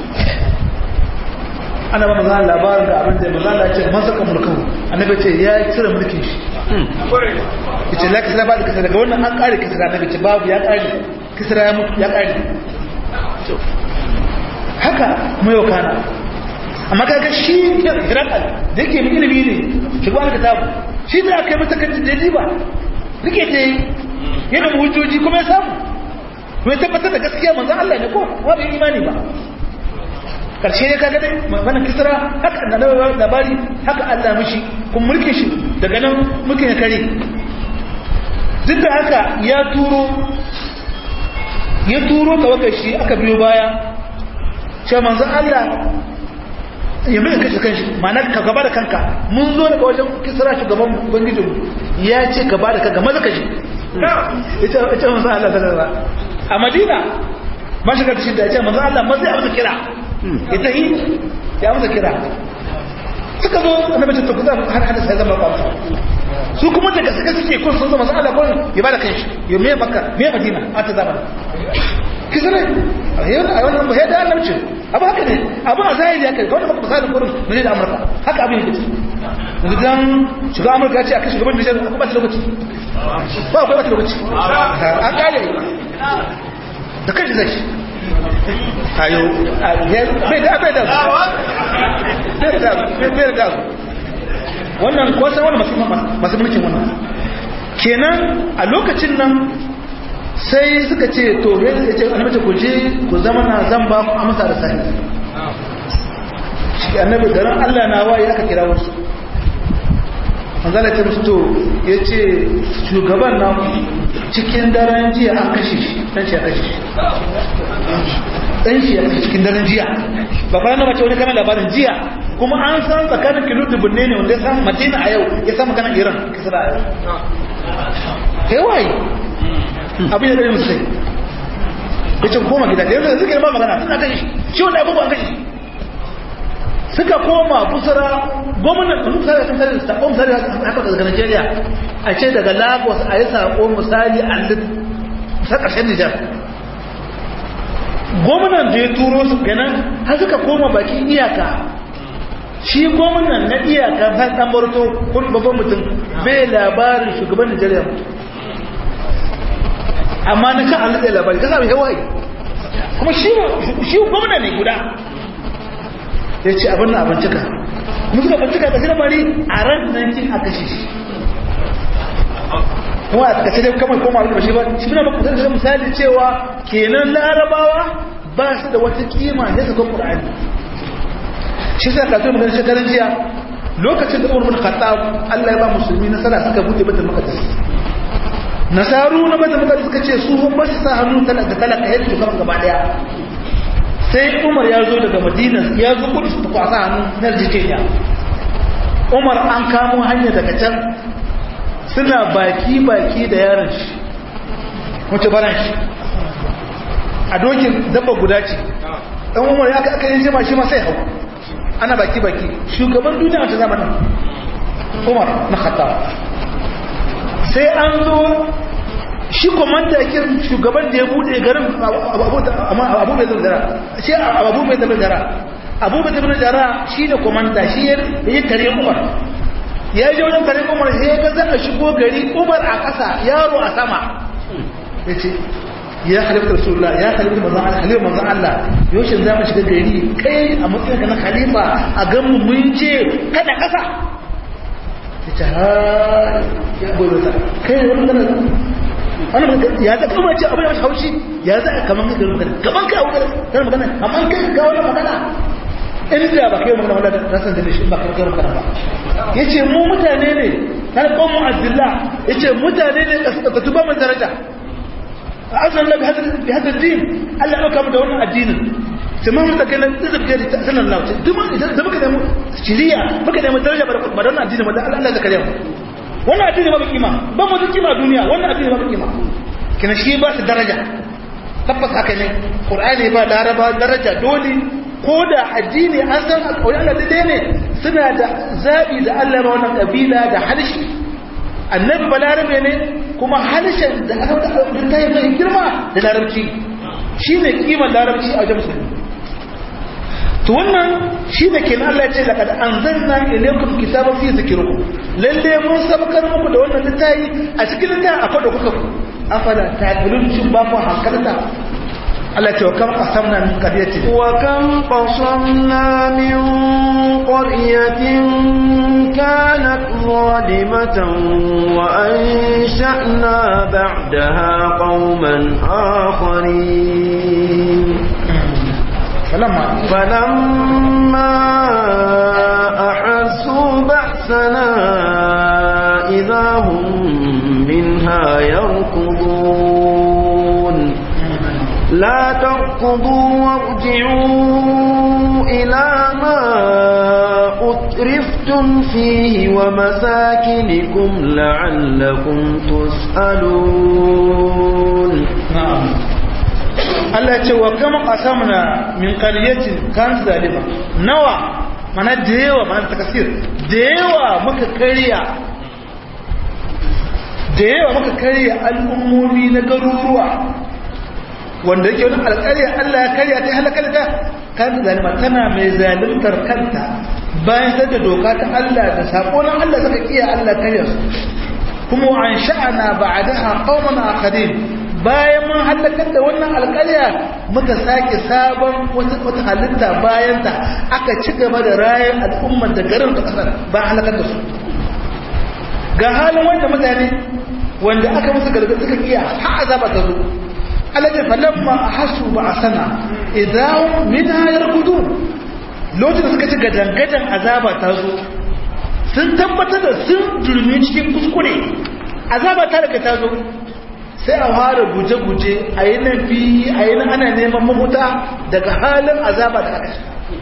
ana ba mazan labarin da abin da mazan Allah ce man saka mulkahu annabi ce ya cire mulkin shi yace la kisra ba da kisra daga wannan an kare kisra annabi ce babu ya kare kisra ya mutu ya kare haka kuma yau kana amma kaga shi hirakal da yake mai ilimi ne shugaban kitabu shi da aka yi mata kan da ba rike ta yi yana mu hujjoji kuma ya samu kuma ya tabbatar da gaskiya manzan Allah ne ko wa bai imani ba karshe ne kaga dai maganar kisra haka annabawa labari haka Allah mishi kun mulkin shi daga nan mulkin ya kare duk da haka ya turo ya turo kawakar shi aka biyo baya cewa manzan Allah ya mai kashe kanshi ma'ana ka gaba da kanka mun zo daga wajen kisra shugaban ubangijin ya ce gaba da kanka maza kashi ya ce manzan Allah ta a madina ba shiga da shi da ya ce manzan Allah maza ya masa kira ya tahi ya masa kira suka zo annabi ta tafi har hada sai zama kwamfa su kuma daga suka suke kun sun zama Allah kun ya bada kanshi ya me makka me madina a ta zama kisra ayyana ayyana ba yadda Allah ce abu haka ne abu a zahiri haka kawai maka misalin gurin na da amurka haka abin yake yanzu dan shiga amurka ce a kai shugaban nijar akwai ba lokaci ba akwai ba lokaci an kare da kai zai ayo bai da bai da bai da bai da wannan kwasan wani masu mulkin wannan kenan a lokacin nan sai suka ce to ya ce annabi ku je ku zama na zan ba ku amsa da sahi shi annabi garin Allah na waye aka kira wasu manzala ce musu to ya ce shugaban na cikin daren jiya an kashe shi dan shi ya kashe shi dan shi ya kashe cikin daren jiya ba kwanan da mace wani kama labarin jiya kuma an san tsakanin kilo dubunne ne wanda ya san madina a yau ya san maganar iran kisra a yau kai waye abin da ɗaya musu sai ya ce koma gida da yanzu suka yi ba magana suna kan shi shi wanda abubuwan kan shi suka koma kusura gwamnan da suka sun sari sakon misali haka daga nigeria a ce daga lagos a yi sakon misali a ta ƙarshen nijar gwamnan da ya turo su ganin har suka koma bakin iyaka shi gwamnan na iyaka har ɗan barto kun babban mutum bai labarin shugaban nigeria mutum amma na kan Allah labari ka sami hawaii kuma shi gwamna ne guda ya ce abin na abincika kuma suka bincika da lamari a ran nan kin a kashe shi kuma a kashe dai kamar koma abin da shi ba shi na baka zai misali cewa kenan larabawa ba su da wata kima ne su kan qur'ani shi sai ka tsaya magana shekaran jiya lokacin da Umar bin Khattab Allah ya ba musulmi nasara suka bude batul maqdis nasaru na bada mutane suka ce su ba su sa hannu da talaka yadda su kama gaba daya sai umar ya zo daga madina ya zo kudu su kwasa hannu na jikenya umar an kamo hanya daga can suna baki-baki da yaron shi wace baran shi a dokin dabba guda ce ɗan umar ya aka yi jima shi ma sai hau ana baki-baki shugaban duniya wata zamanin umar na khatta sai an zo shi komanda yakin shugaban da ya bude garin abu mai zara shi abu mai zara abu mai zara shi da komanda shi ya yi kare umar ya yi wajen kare umar sai ya gaza a shigo gari umar a ƙasa yaro a sama ya ce ya halitta rasulullah ya halitta manzan Allah halitta manzan Allah yaushe za mu shiga gari kai a matsayin ka na khalifa a ganmu mun je kada ƙasa ya ce ha ya gobe ta kai wani gana wannan ya za kuma ce abin da haushi ya za kaman ka magana kaman ka magana kana magana amma kai ka wannan magana inda ba kai magana wala da san da shi ba kai magana ba yace mu mutane ne kan qawmu abdullah yace mutane ne ka tuba mun daraja azan la bi hada din Allah ya kawo da wannan addinin sai mun da kana zubge da sanan Allah duk idan da muka da mu shiriya muka da mu daraja ba da wannan addinin ba Allah Allah zakariya wannan addini ba kima ba mu da kima duniya wannan addini ba kima kina shi ba su daraja tabbas haka ne qur'ani ba laraba daraja dole ko da addini an san alƙawari Allah daidai ne suna da zabi da Allah ba wannan kabila da halshi annabi balarabe ne kuma halshen da aka ta yi mai girma da larabci shine kimar larabci a wajen musulmi to wannan shi da kenan Allah ya ce laqad anzalna ilaykum kitaban fi zikrikum lalle mun sabkar muku da wannan littafi a cikin littafi akwai da kuka afala ta'qilun shin ba ku hankalta Allah ya ce wa kam qasamna min qaryatin wa kam qasamna min qaryatin kanat zalimatan wa ansha'na ba'daha qauman akharin فلما فلما أحسوا بأسنا إذا هم منها يركضون لا تركضوا وارجعوا إلى ما أترفتم فيه ومساكنكم لعلكم تسألون نعم Allah ce wa kama qasamna min qaryatin kan zalima nawa mana da yawa mana takasir da yawa muka kariya da yawa muka kariya al'ummomi na garuruwa wanda yake wani alƙarya Allah ya karya ta halakar da kan zalima tana mai zalimtar kanta bayan sai da doka ta Allah da sako na Allah suka kiya Allah karya su kuma an sha'ana ba'daha qauman akharin bayan mun halakar da wannan alƙarya muka sake sabon wata halitta bayan ta aka ci gaba da rayan al'ummar da garin da ƙasar ba halakar da su ga halin wanda mutane wanda aka musu gargaɗi suka kiya har azaba ta zo alaji falamma ahasu ba asana idan minha yarkudun lokacin da suka ci gadangadan azaba ta zo sun tabbatar da sun durmi cikin kuskure azaba ta daga ta zo sai a fara guje-guje a yi nan fi a yi nan ana neman mahuta daga halin azaba da aka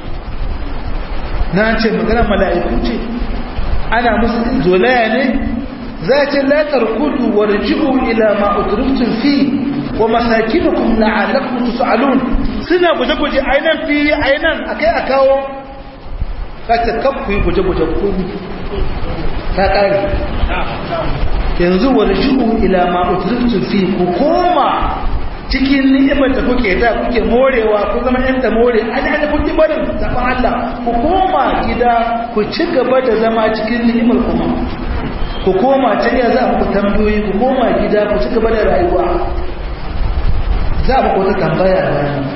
na ce magana mala'iku ce ana musu zolaya ne za ce latar kudu wa raji'u ila ma'uturutun fi wa masakinukum la'alakum tus'alun suna guje-guje a yi nan fi a yi nan akai a kawo kace kakku yi guje-guje kuni ta ƙari yanzu warji'u ila ma utriftu fi ku koma cikin ni'imar da kuke da kuke morewa ku zama yan da more an an kun ji barin zaban Allah ku koma gida ku ci gaba da zama cikin ni'imar kuma ku koma can ya za ku tambayoyi ku koma gida ku ci gaba da rayuwa za ku wata tambaya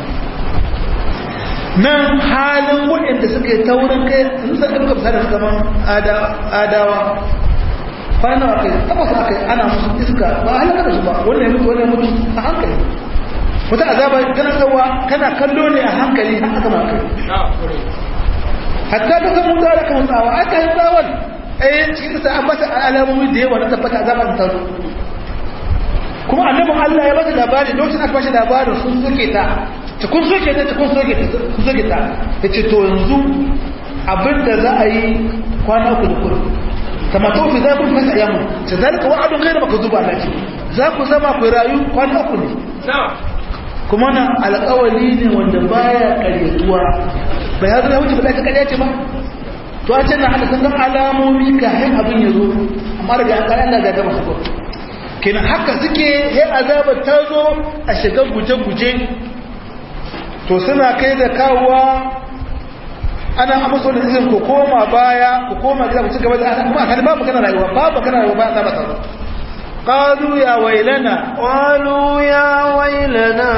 nan halin waɗanda suka yi taurin kai in san ɗauka bisa da suka man adawa kwana a kai tabbas a kai ana musu iska ba a halaka da su ba wannan ya mutu wannan ya mutu a hankali wata azaba kana tsawa kana kallo ne a hankali har aka ma kai hatta ka san mun da kan tsawa aka yi tsawon eh cikin sa an bata alamomi da yawa na tabbata azaba ta zo kuma annabin Allah ya bata labari lokacin aka bashi labarin sun soke ta ta kun soke ta ta kun soke ta kun soke ta yace to yanzu abinda za a yi kwana uku da kudu kama to fi zakun fasa ayyamu ta zalika wa'adun ghayra makdhuba alati za ku zama ku rayu kwana uku ne kuma nan alƙawali ne wanda baya ƙaryatuwa bai hazo da wuce ba ka ƙarya ce ba to a can na hada sun alamomi ka hin abin ya zo amma daga an ƙarya da gaba su kenan haka suke he azabar ta zo a shiga guje-guje to suna kai da kawowa ana amsa da izin ku koma baya ku koma gida ku ci gaba da kuma kan babu kana rayuwa babu kana rayuwa ba ta ba tsaro qalu ya wailana qalu ya wailana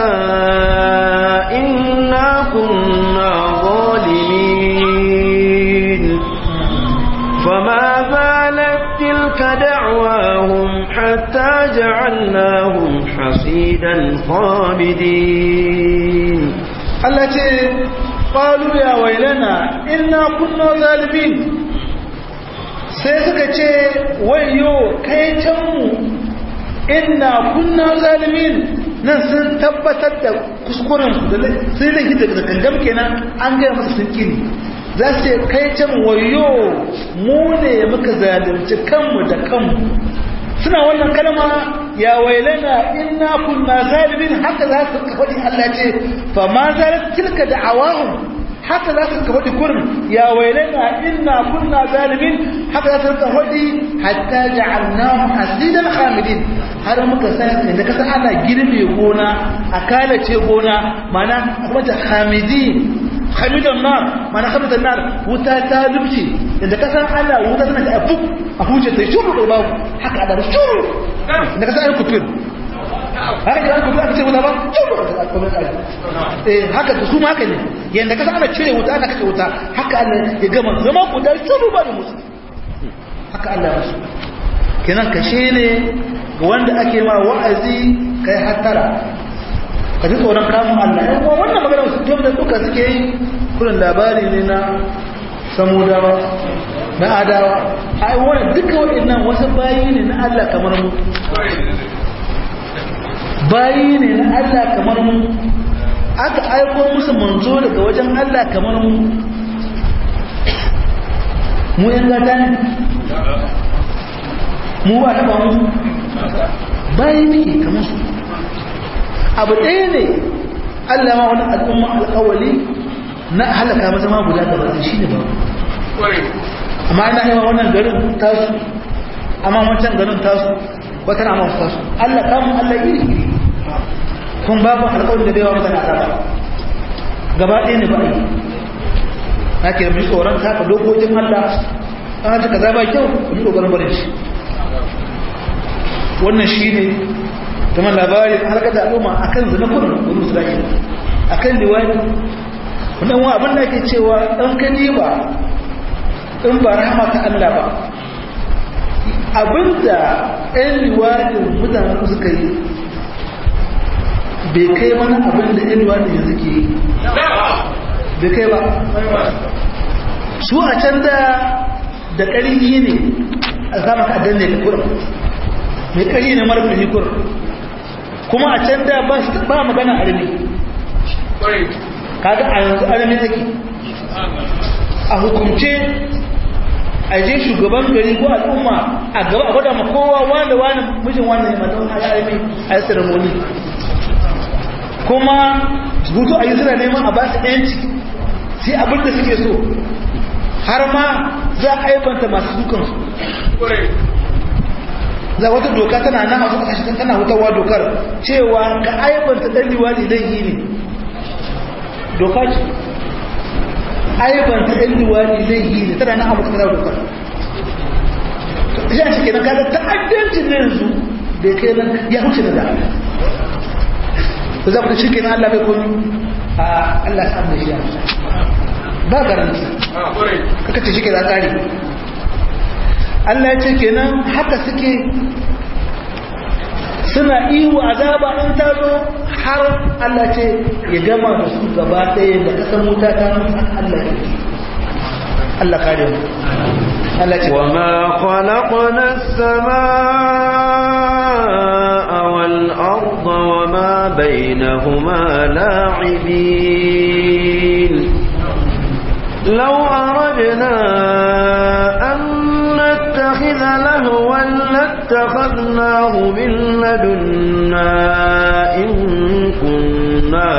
inna kunna zalimin fama zalat tilka دعواهم حتى جعلناهم حصيدا خامدين Allah ce qalu ya wailana inna kunna zalimin sai suka ce wayo kai can mu inna kunna zalimin nan sun tabbatar da kuskuren su da sai da hidda da gangam kenan an gaya masa sun kini za su ce kai can wayo mu ne muka zalunci kanmu da kanmu suna wannan kalma ya wailana inna kunna zalimin haka za su faɗi Allah ce fa ma zalat tilka da'awahum haka za su faɗi kurin ya wailana inna kunna zalimin haka za su faɗi hatta ja'alnahu hasidan khamidin har muka san da kasa ana girbe gona a kalace gona mana kuma ta khamidin khamidan nar mana khamidan nar wuta ta dubce da kasan ana wuta tana ta abu a huje ta shuru da babu haka da shuru da kasan ai kufir haka da kufir aka ce wuta ba shuru eh haka su ma haka ne yanda kasan ana cire wuta ana kace wuta haka Allah ya gama zama guda shuru ba da musu haka Allah ya kenan kashe ne wanda ake ma wa'azi kai hattara ka ji tsoron kamun Allah yan kuma wannan magana su tom da duka suke yi kullum labari ne na samudawa na adawa ai wani duka waɗannan wasu bayi ne na Allah kamar mu bayi ne na Allah kamar mu aka aiko musu manzo daga wajen Allah kamar mu mu yan gata ne mu ba taɓa mu bayi ne kamar su abu ɗaya ne Allah ma wani al'umma alƙawali na halaka masa ma guda da wata shi ne ba amma ina yi wannan garin tasu amma wancan garin tasu wata na masu tasu Allah kamun Allah iri iri kun babu alƙawali da baiwa mutane a gaba ɗaya ne ba a yi na ke mai tsoron taka dokokin Allah an haka kaza ba kyau yi ƙoƙarin barin shi wannan shi ne kamar labarin harkar da al'umma a kan zina kudin wani isra'ila a kan liwani wannan wa abin da ke cewa ɗan kani ba in ba rahama ta Allah ba abinda ɗan liwanin mutanen suka yi bai kai mana abinda ɗan liwanin yanzu ke yi bai kai ba su a can da da ƙarfi ne a kama ka danne ka kura mai ƙarfi ne mara ƙarfi kura kuma a can da ba magana armi kaga a yanzu armi take a hukumce a je shugaban gari ko al'umma a gaba a gwada ma kowa wanda wani mijin wani ne matan a yi armi a yi ceremony kuma hutu a yi suna neman a ba su yanci sai abin da suke so har ma za a aibanta masu dukansu za wata doka tana nan a wasu kasashe tana hutawa dokar cewa ka aibanta dan liwali zai yi ne doka ce aibanta dan liwali zai yi ne tana nan a wasu kasashe dokar shi a cikin kaga ta'addancin ne yanzu da kai nan ya huce da da ku za ku shi kenan Allah bai komi a Allah ya samu da shi ba garanti kaka ce shi ke da tsari Allah ya ce kenan haka suke suna ihu azaba in ta zo har Allah ce ya gama da su gaba ɗaya da kasan wuta ta Allah ya Allah kare mu Allah ce wa ma khalaqna as-samaa'a wal arda wa ma bainahuma la'ibin law aradna an نتخذ لهوا لاتخذناه من لدنا إن كنا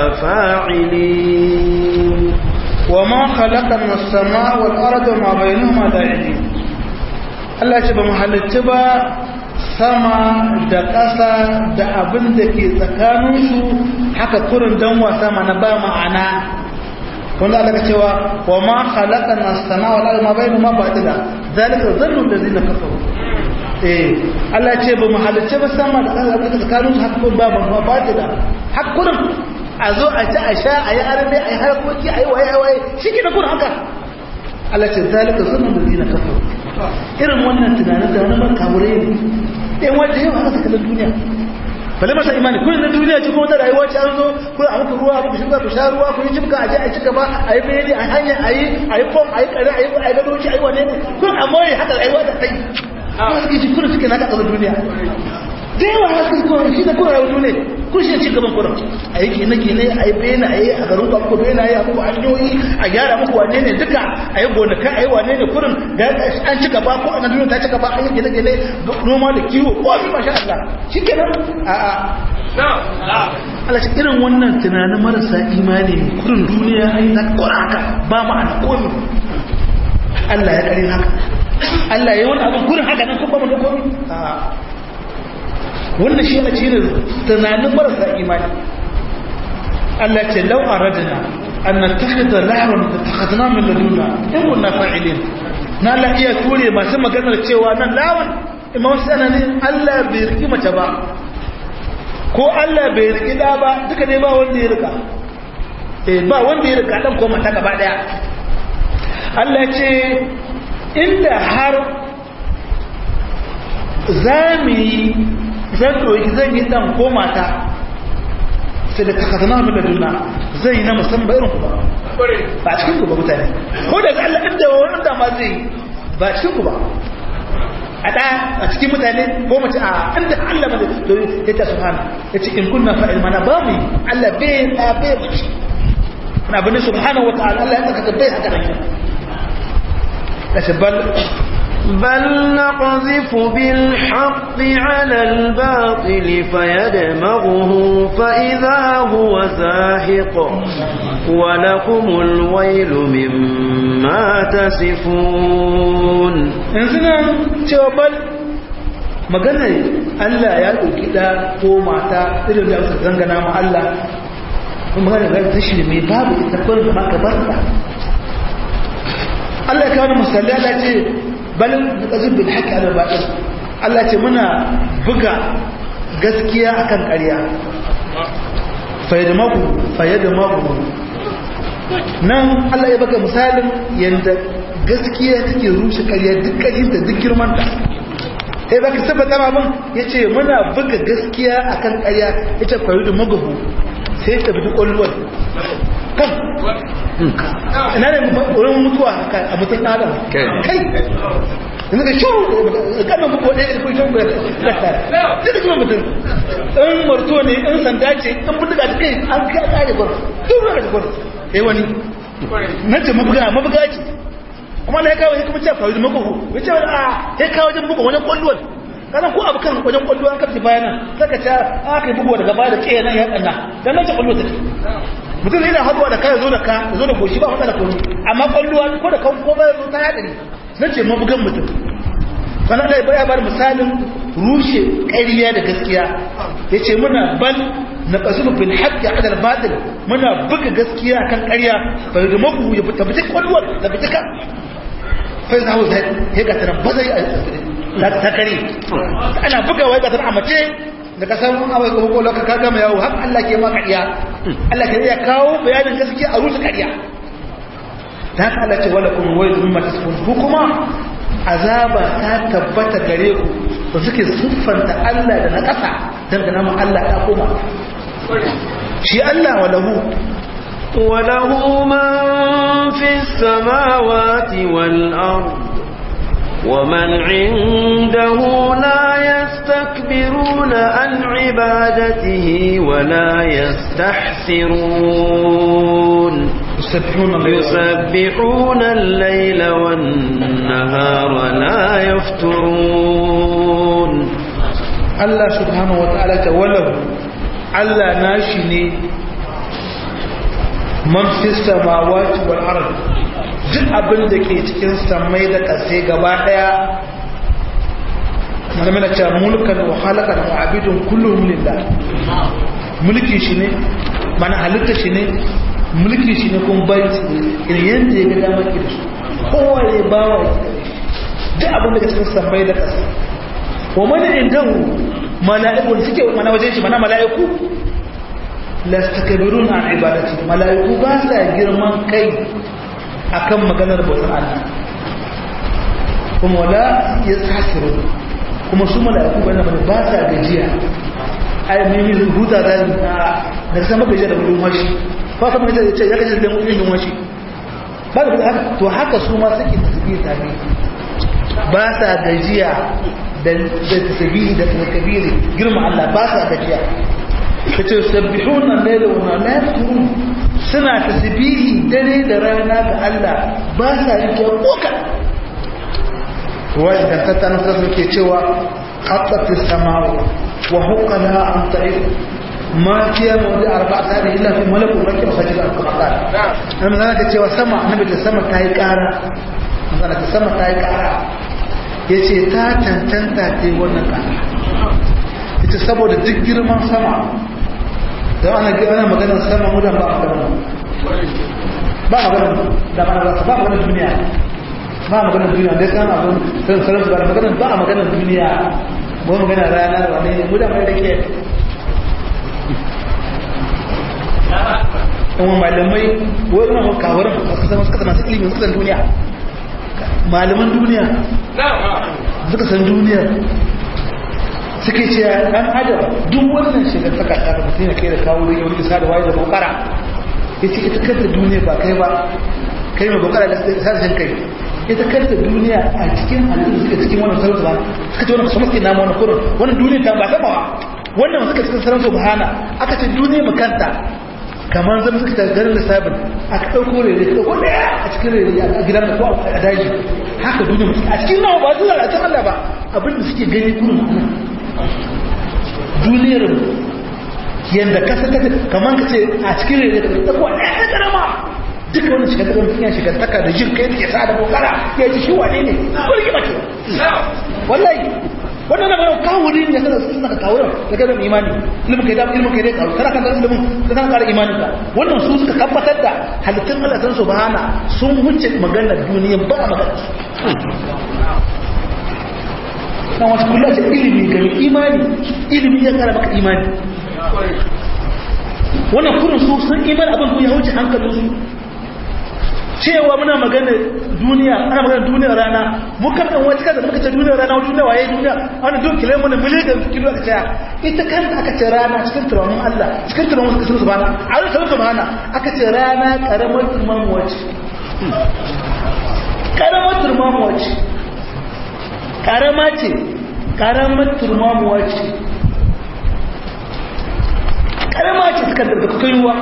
فاعلين وما خلقنا السماء والأرض وما بينهما لاعبين Allah ce ba mu halitta ba sama da ƙasa da abin da ke tsakaninsu haka kurin dan wasa mana ba ma'ana wanda Allah ka cewa wa ma khalaqana as-samaa wal arda ma bainahuma batila zalika dhannu allazina kafaru eh Allah ce ba mu halitta ba sama da ƙasa da tsakanin su hakku ba ba batila hakkurin a zo a ci a sha a yi arbe a yi harkoki a yi waye waye shike da kun haka Allah ce zalika dhannu allazina kafaru irin wannan tunanin tunanin man kawure ne ɗan wanda yau haka sakalin duniya bale masa imani kullum na duniya ce kuma ta rayuwa ce an zo ko a muku ruwa ku shiga ku sha ruwa ku yi jibka a je a ci gaba a yi bayani a hanya a yi a yi fom a yi kare a yi a yi gadoci a yi wane ne kun amma yi haka rayuwa ta tsayi kuma suke ji kullum suke naka ƙasar duniya da yawa haka suke kuma shi da kuma rayuwa ne kun shi ci gaban kullum a yi gine gine a yi bayani a yi a garin kwakwa bayani a yi a muku hanyoyi a gyara muku wane ne duka a yi gonaka a yi wane ne kullum da an ci gaba ko a duniya ta ci gaba an yi gine gine noma da kiwo ko abin masha Allah shi kenan a'a Allah ce irin wannan tunanin marasa imani kudin duniya ai za ka kora haka ba ma'ana komi Allah ya kare haka Allah ya yi wani abin kudin haka nan kuma mu da komi wannan shi ne cikin tunanin marasa imani Allah ce lau aradna an nattakhidha lahran tattakhadna min ladunna in kunna fa'ilin na la iya ture masu maganar cewa nan lawan imam sananin Allah bai riki mace ba ko Allah bai riki da ba duka ne ba wanda ya rika eh ba wanda ya rika dan ko mata gaba daya Allah ce inda har zami zan doki zan yi dan ko mata sai da takazana min ladunna zai yi na musamman irin ku ba ba cikin ku ba mutane ko da Allah inda wanda ma zai ba cikin ku ba a ɗaya a cikin mutane ko mace a inda Allah ba zai to ya ta subhana ya ce in kunna fa'il mana ba mu Allah bai ɗa bai mace na bin subhanahu wa ta'ala Allah ya tsaka bai haka nan da shabbal بل نقذف بالحق على الباطل فيدمغه فإذا هو زاهق ولكم الويل مما تصفون yanzu cewa bal magana Allah ya ɗauki ɗa ko mata irin da aka zangana ma Allah kuma magana ga ta shi mai babu ita kawai da maka barka Allah ya kawo misali Allah ce bal naqzib bil haqqi ala batil Allah ce muna buga gaskiya akan ƙarya fayyadamaku fayyadamaku nan Allah ya baka misalin yanda gaskiya take rushe ƙarya duk ƙarinta duk girmanta sai baka tabbata ma abin yace muna buga gaskiya akan ƙarya yace fayyadamaku sai ta bi ƙwallon kan ina ne wurin mutuwa a mutum adam kai yanzu ka shuru kanan muku wadda ya kun shuru da ta sai da kuma mutum in marto ne in sanda ce in buduga da kai an kai kare gwar duk da gwar eh wani na ce mabuga mabuga ce amma na ya kawo ya kuma ce faru da makogo ya ce a ya kawo wajen buga wajen kwallon kana ko abu kan wajen kwallo an karfi bayana saka ta aka yi bugu daga baya da ke nan ya kanna dan nan ce kwallo take mutum yana haduwa da kai zo da ka zo da goshi ba hada da kwallo amma kwallo ko da kan ko ba zo ta hadari nan ce mabugan mutum kana da baya bar misalin rushe ƙarya da gaskiya yace muna bal na qasulu bil haqqi ala al batil muna buga gaskiya kan ƙarya fa da mabu ya fita fita kwallo da fita ka fa zawo zai ya ga tana bazai ta kare ana bugawa ga tana mace da ka san abai ko ko ka gama yawo har Allah ke maka iya Allah ke iya kawo bayanin gaskiya a rusa kariya da haka Allah ce wala kun wayl mimma tasfun ku kuma azaba ta tabbata gare ku to suke siffanta Allah da na kasa dan da namu Allah ya koma shi Allah walahu وله من في السماوات والأرض ومن عنده لا يستكبرون عن عبادته ولا يستحسرون يسبحون يسبحون الليل والنهار لا يفترون Allah subhanahu wa ta'ala ta walahu Allah nashi ne man fi samawati wal ard duk abin da ke cikin samai da ƙasa gaba daya mana cewa mulkan wa halakan wa abidun kullum lillah mulki shi ne mana halitta shi ne mulki shi ne kun bai irin yadda ya ga damar ki da su kowa ya bawa ya duk abin da ke cikin samai da ƙasa wa mana indahu mala'iku da suke mana wajen shi mana mala'iku lastakabirun an ibadati mala'iku ba sa girman kai akan maganar bautar Allah kuma wala ya tsasiru kuma su mala'iku bane bane ba sa gajiya ai mimi huta da da sama gajiya da gudun washi ba sama gajiya da ce ya gajiya da gudun washi ba da haka to haka su ma suke tasbih tare ba sa gajiya da tasbih da takbiri girma Allah ba sa gajiya kace sabbihuna layla wa la yafturun suna tasbihi dare da rana ga Allah ba sa rike koka ruwaya da ta tana ta suke cewa haqqati samau wa huqala an ta'id ma fiya mawdi arba'a tani illa fi malakun rakib sajid al-qur'an nan zaka cewa sama annabi da sama ta yi ƙara manzala ta sama ta yi ƙara yace ta tantanta ta yi wannan ƙara ita saboda duk girman sama don ana ana maganar sama mudan ba a maganar ba a maganar da mana ba ba maganar duniya ba a maganar duniya dai kan abin san sarar ba maganar ba a maganar duniya ba maganar rana wane ne mudan mai da ke kuma malamai wani na kawarin suka zama suka zama su ilimin suka san duniya malaman duniya suka san duniya suke ce ɗan adam duk wannan shigar saka ta da mutum ya kai da kawo da yawon isa da waye da bukara ya ce ita kanta duniya ba kai ba kai mai bukara da sashen kai ita kanta duniya a cikin halittu suka cikin wannan sarauta ba suka ce wannan kaso masu nama wani kurin wannan duniya ta ba ta bawa wannan suka cikin sarauta bahana aka ce duniya mu kanta kamar zama suka ta ganin lissafin aka ɗauko rere ta ɗauko ɗaya a cikin rere a gidan da ko a daji haka duniya mutum a cikin nawa ba zuwa a cikin Allah ba abinda suke gani kurin nan duniyar yadda kasa ta kamar ka ce a cikin rere ta ɗauko ɗaya ta ƙarama duka wani shiga daga mutum ya shiga taka da jin kai da ke sa da kokara ya ji shi wane ne ko rike mace wallahi wannan na bayan kawuri ne sanar suna ka kawuran da kai zama imani ilimin kai dama ilimin kai dai kawo kana kan zama ilimin ka zama kara imanin ka wannan su suka tabbatar da halittun Allah san su bahana sun wuce maganar duniya ba a magana na wasu kula ce ilimi ga imani ilimi ya kara maka imani wannan kurin su sun imani abin ku ya wuce hankalin su cewa muna magana duniya ana magana duniyar rana mukan dan wata kaza muka ce duniyar rana duniya waye duniya ana duk kilo mun miliyan kilo aka ce ita kan aka ce rana cikin turamin Allah cikin turamin kasar subhana a cikin subhana aka ce rana karamar turman wace karamar turman wace karama ce karamar turman wace karama ce suka da kaiwa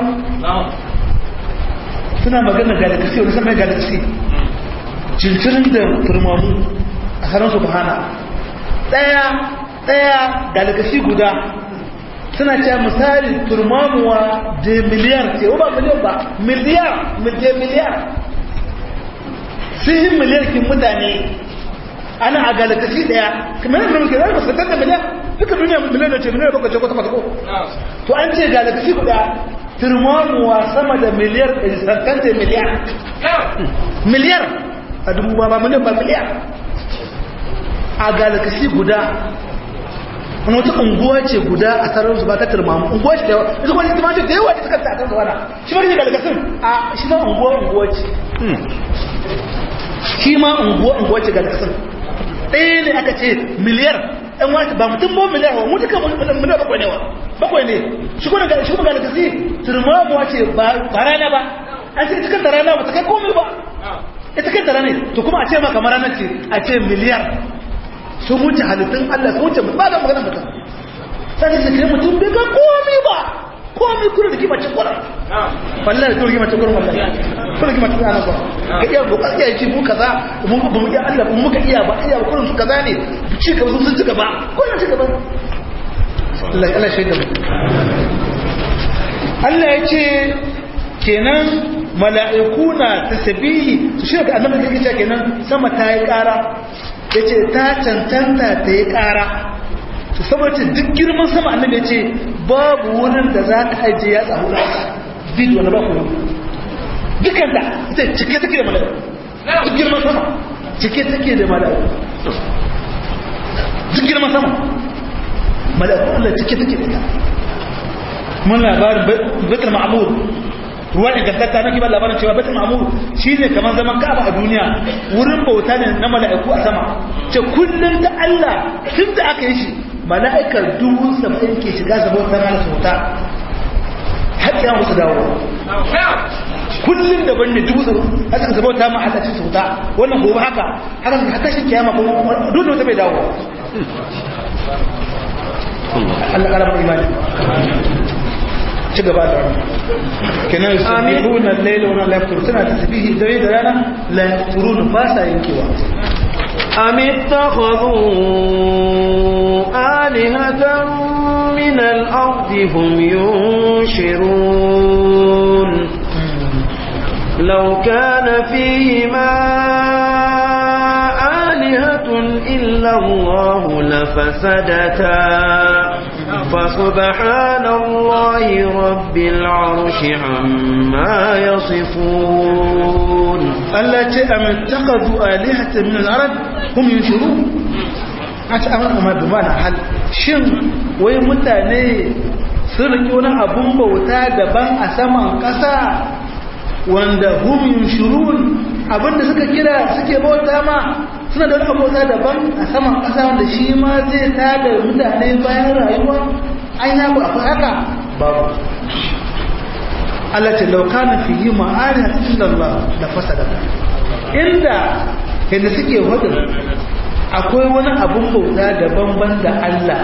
suna magana galaxy wani saman galaxy cincirin da turmamu a sanar su bahana ɗaya ɗaya galaxy guda suna cewa misali turmamuwa da miliyar ce ba miliyan ba miliyar miliyar miliyar sun miliyar kin mutane ana a galaxy ɗaya kamar yadda muke zai masu da miliyar duka duniya miliyar da ce miliyar bakwai ce ko ta ko to an ce galaxy guda turmamuwa sama da miliyar sarkanta miliyar miliyar a dubu ba ba miliyan ba miliyar a galakashi guda wani wata unguwa ce guda a tsarar zuba ta turmamu unguwa ce da yawa ita kuma ita mace da yawa ita kanta a kan zuwa shi ma ne galakasin a shi ma unguwa unguwa ce shi ma unguwa unguwa ce galakasin ɗaya ne aka ce miliyar ɗan wata ba mutum ba miliyar wa mutu kan miliyar bakwai ne wa bakwai ne shi kuma ga shi kuma ga kasi turmamuwa ce ba rana ba an ce ita kanta rana ba ta kai komai ba ita kanta rana to kuma a ce ma kamar rana ce a ce miliyar sun wuce halittun Allah sun wuce ba da magana mutum sai da kai mutum bai ga komai ba komai kuna da kima ce kura wallahi to kima ce kura wallahi kuna kima ce ana kura ga iya ko kasiya yace mu kaza mu ba mu iya Allah mu muka iya ba iya kullun su kaza ne ci gaba sun ci gaba kullun ci gaba Allah Allah shaida mu Allah ya ce kenan mala'iku na tasbihi su shi ga annabi kake cewa kenan sama ta yi ƙara yace ta cancanta ta yi ƙara to saboda duk girman sama annabi ya ce babu wurin da za ka ajiye ya tsawo na bid wani ba kuma dukkan da ita cike take da mala'iku duk girman sama cike take da mala'iku duk girman sama mala'iku Allah cike take da ita mun labarin baitul ma'mur ruwa ingantatta na kibar labarin cewa baitul ma'mur shine kamar zaman ka'aba a duniya wurin bauta ne na mala'iku a sama ce kullum da Allah tun da aka yi shi mala'ikar dubu saba'in ke shiga su bauta mana su wuta har ya musu dawo kullum da banne dubu saba'in haka su bauta ma Allah su wuta wannan gobe haka haka su haka shi kiyama ko duk da wata bai dawo Allah ƙara mai imani ci gaba da wani kenan su bihuna laila wani laftur suna tasbihi dare da rana lafturun ba sa yankewa أم اتخذوا آلهة من الأرض هم ينشرون لو كان فيهما آلهة إلا الله لفسدتا فسبحان الله رب العرش عما يصفون Allah ce a mai takazu alihatan min al-arab hum yunshiru a ce an amma duba na hal shin wai mutane sun rike wani abun bauta daban a saman ƙasa wanda hum yunshirun abinda suka kira suke bauta ma suna da wani bauta daban a saman ƙasa wanda shi ma zai tada mutane bayan rayuwa ai na ku akwai haka babu Allah ce laukana fi yi ma'ari a cikin Allah da fasada inda yadda suke wadin akwai wani abun bauta daban-ban da Allah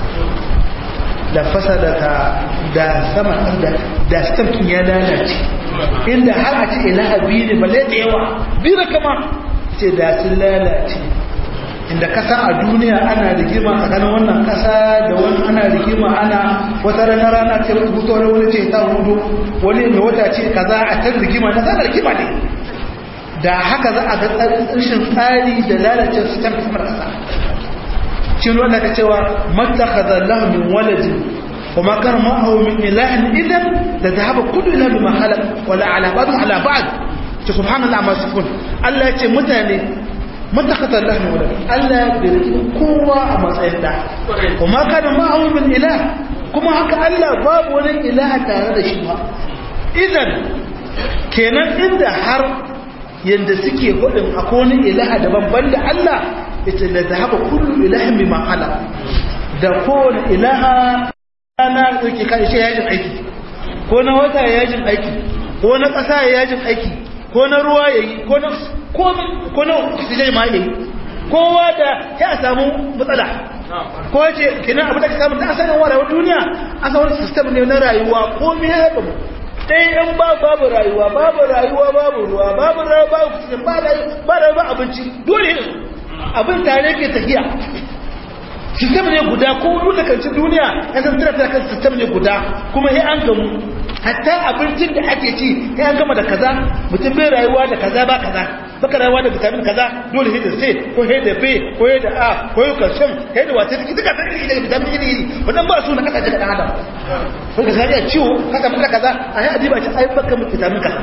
da fasada ta da sama da da stamkin ya lalace inda har a ce ilaha biyu ne balle da yawa biyu da kama ce da sun lalace inda kasa a duniya ana rigima tsakanin wannan kasa da wani ana rigima ana wata rana rana ce wani hutu wani wani ce ta hudu wani mai wata ce kaza a kan rigima na zana rigima ne da haka za a ga rashin tsari da lalace su can kamar kasa cin wanda ka cewa mattakhadha lahu min waladin وما كان معه من إله إذن لذهب كل إله بما خلق ولا على بعض على بعض سبحان الله ما يصفون الله يتي متاني متخذ الله من ولد الله يبرك قوة أما سيدا وما كان معه من إله كما هكا الله باب ولن إله تعالى شبه إذن kenan inda har yanda suke hudin akwai wani ilaha daban banda Allah ita da zahaba kullu ilahin bima khala da kowane ilaha rana ɗauke kai shi yajin aiki ko na wata ya yajin aiki ko na ƙasa ya yajin aiki ko na ruwa ya yi ko na ko na oxygen ma ya yi kowa da ya samu matsala ko ce kenan abu da ka samu ta asalin warewar duniya asalin system ne na rayuwa ko me ya babu ɗaya yan ba babu rayuwa babu rayuwa babu ruwa babu rayuwa babu oxygen ba rayuwa ba rayuwa abinci dole ne abin tare ke tafiya sistem ne guda ko dukkancin duniya ya san tana ta kan sistem ne guda kuma ya an gamu hatta abincin da ake ci ya an gama da kaza mutum bai rayuwa da kaza ba kaza baka rayuwa da vitamin kaza dole sai da C ko sai da B ko sai da A ko sai calcium sai da wata duka ta iri da vitamin iri iri wannan ba su na kasa da adam ko ka sai ciwo kasa maka kaza a yi adiba ci ai baka mu vitamin kaza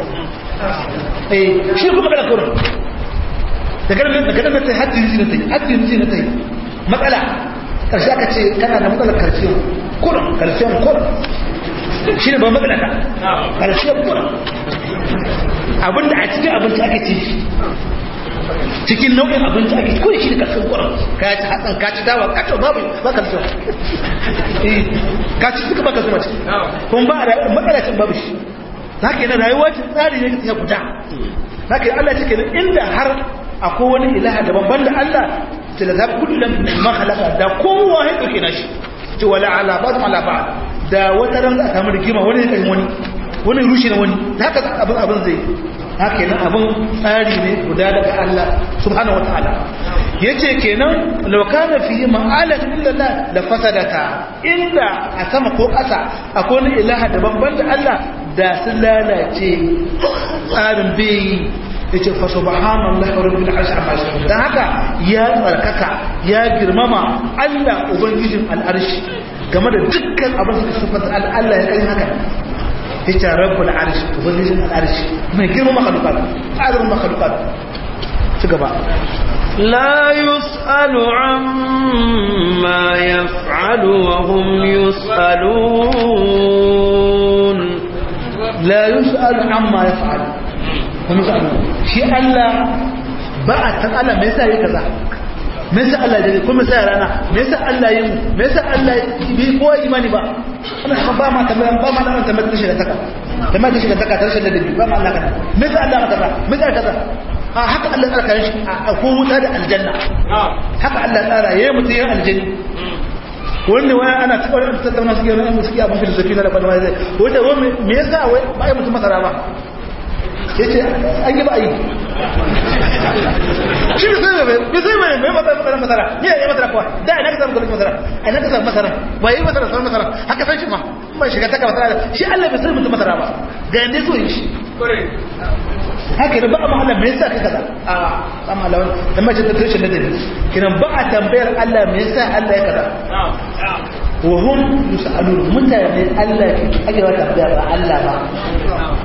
eh shi kuma kana kurin daga nan daga nan sai hadin ji na tai hadin ji na tai matsala ƙarshe aka ce kana da matsalar calcium kurin calcium kurin shi ne ba matsala ka calcium kurin abinda a cikin abinci ake ci cikin nau'in abinci ake kurin shi ne calcium kurin ka ci hatsan ka ci dawa ka ci babu ba calcium ka ci suka ba calcium a ciki kuma ba a matsala cin babu shi za ka yi na rayuwa ce tsari ne ya guda za ka yi allah cikin inda har akwai wani ilaha daban banda allah ce da zaɓi kullum ma halaka da kowa ya ɗauke na shi ce wala ala ba ala ba da wata ran za a samu rigima wani ya ƙarfi wani wani rushe na wani da haka abin abin zai haka kenan abin tsari ne guda daga Allah subhanahu wataala yace kenan law kana fihi ma'alat illallah la fasadata inda a sama ko ƙasa akwai wani ilaha daban banda Allah da sun lalace tsarin bai yace fa subhanallahi rabbil arshi amma yasifun dan haka ya tsarkaka ya girmama Allah ubangijin al'arshi game da dukkan abin da sifata Allah ya kai haka yace rabbul arshi ubangijin al'arshi mai girmama makhluqat azrul makhluqat ci gaba لا يسأل عما يفعل وهم يسألون la yus'alu amma yaf'al kuma yus'alu shi Allah ba a san Allah me yasa yake kaza me yasa Allah ya kuma sai rana me yasa Allah ya mu me yasa Allah bi ko imani ba wannan ba ma tambaya ba ma nan tambaya ta shiga taka tambaya ta shiga taka ta shiga da ba ma Allah kana me yasa Allah kaza me yasa kaza a haka Allah tsara kan shi a ko wuta da aljanna haka Allah tsara yayi mutum yin aljanna wanda wani ana tsawon tattauna suke yana suke abin filosofi na da kwalma zai wanda wani me yasa wai ba yi mutum masara ba ya ce an yi ba yi shi bai sai mai bai sai mai mai masara masara ni ya yi masara kuwa da ina ka samu kwallo masara a ina ka samu masara ba yi masara samu masara haka san shi ma ba shiga taka masara shi Allah bai sai mutum masara ba ga yanda so yi shi haka ne ba a mahala me yasa ka kaza a ba mahala wani dan mace ta tushe da dare kiran ba a tambayar Allah me yasa Allah ya kaza wa hum yusalun mutane Allah ke ake wata tambaya ba Allah ba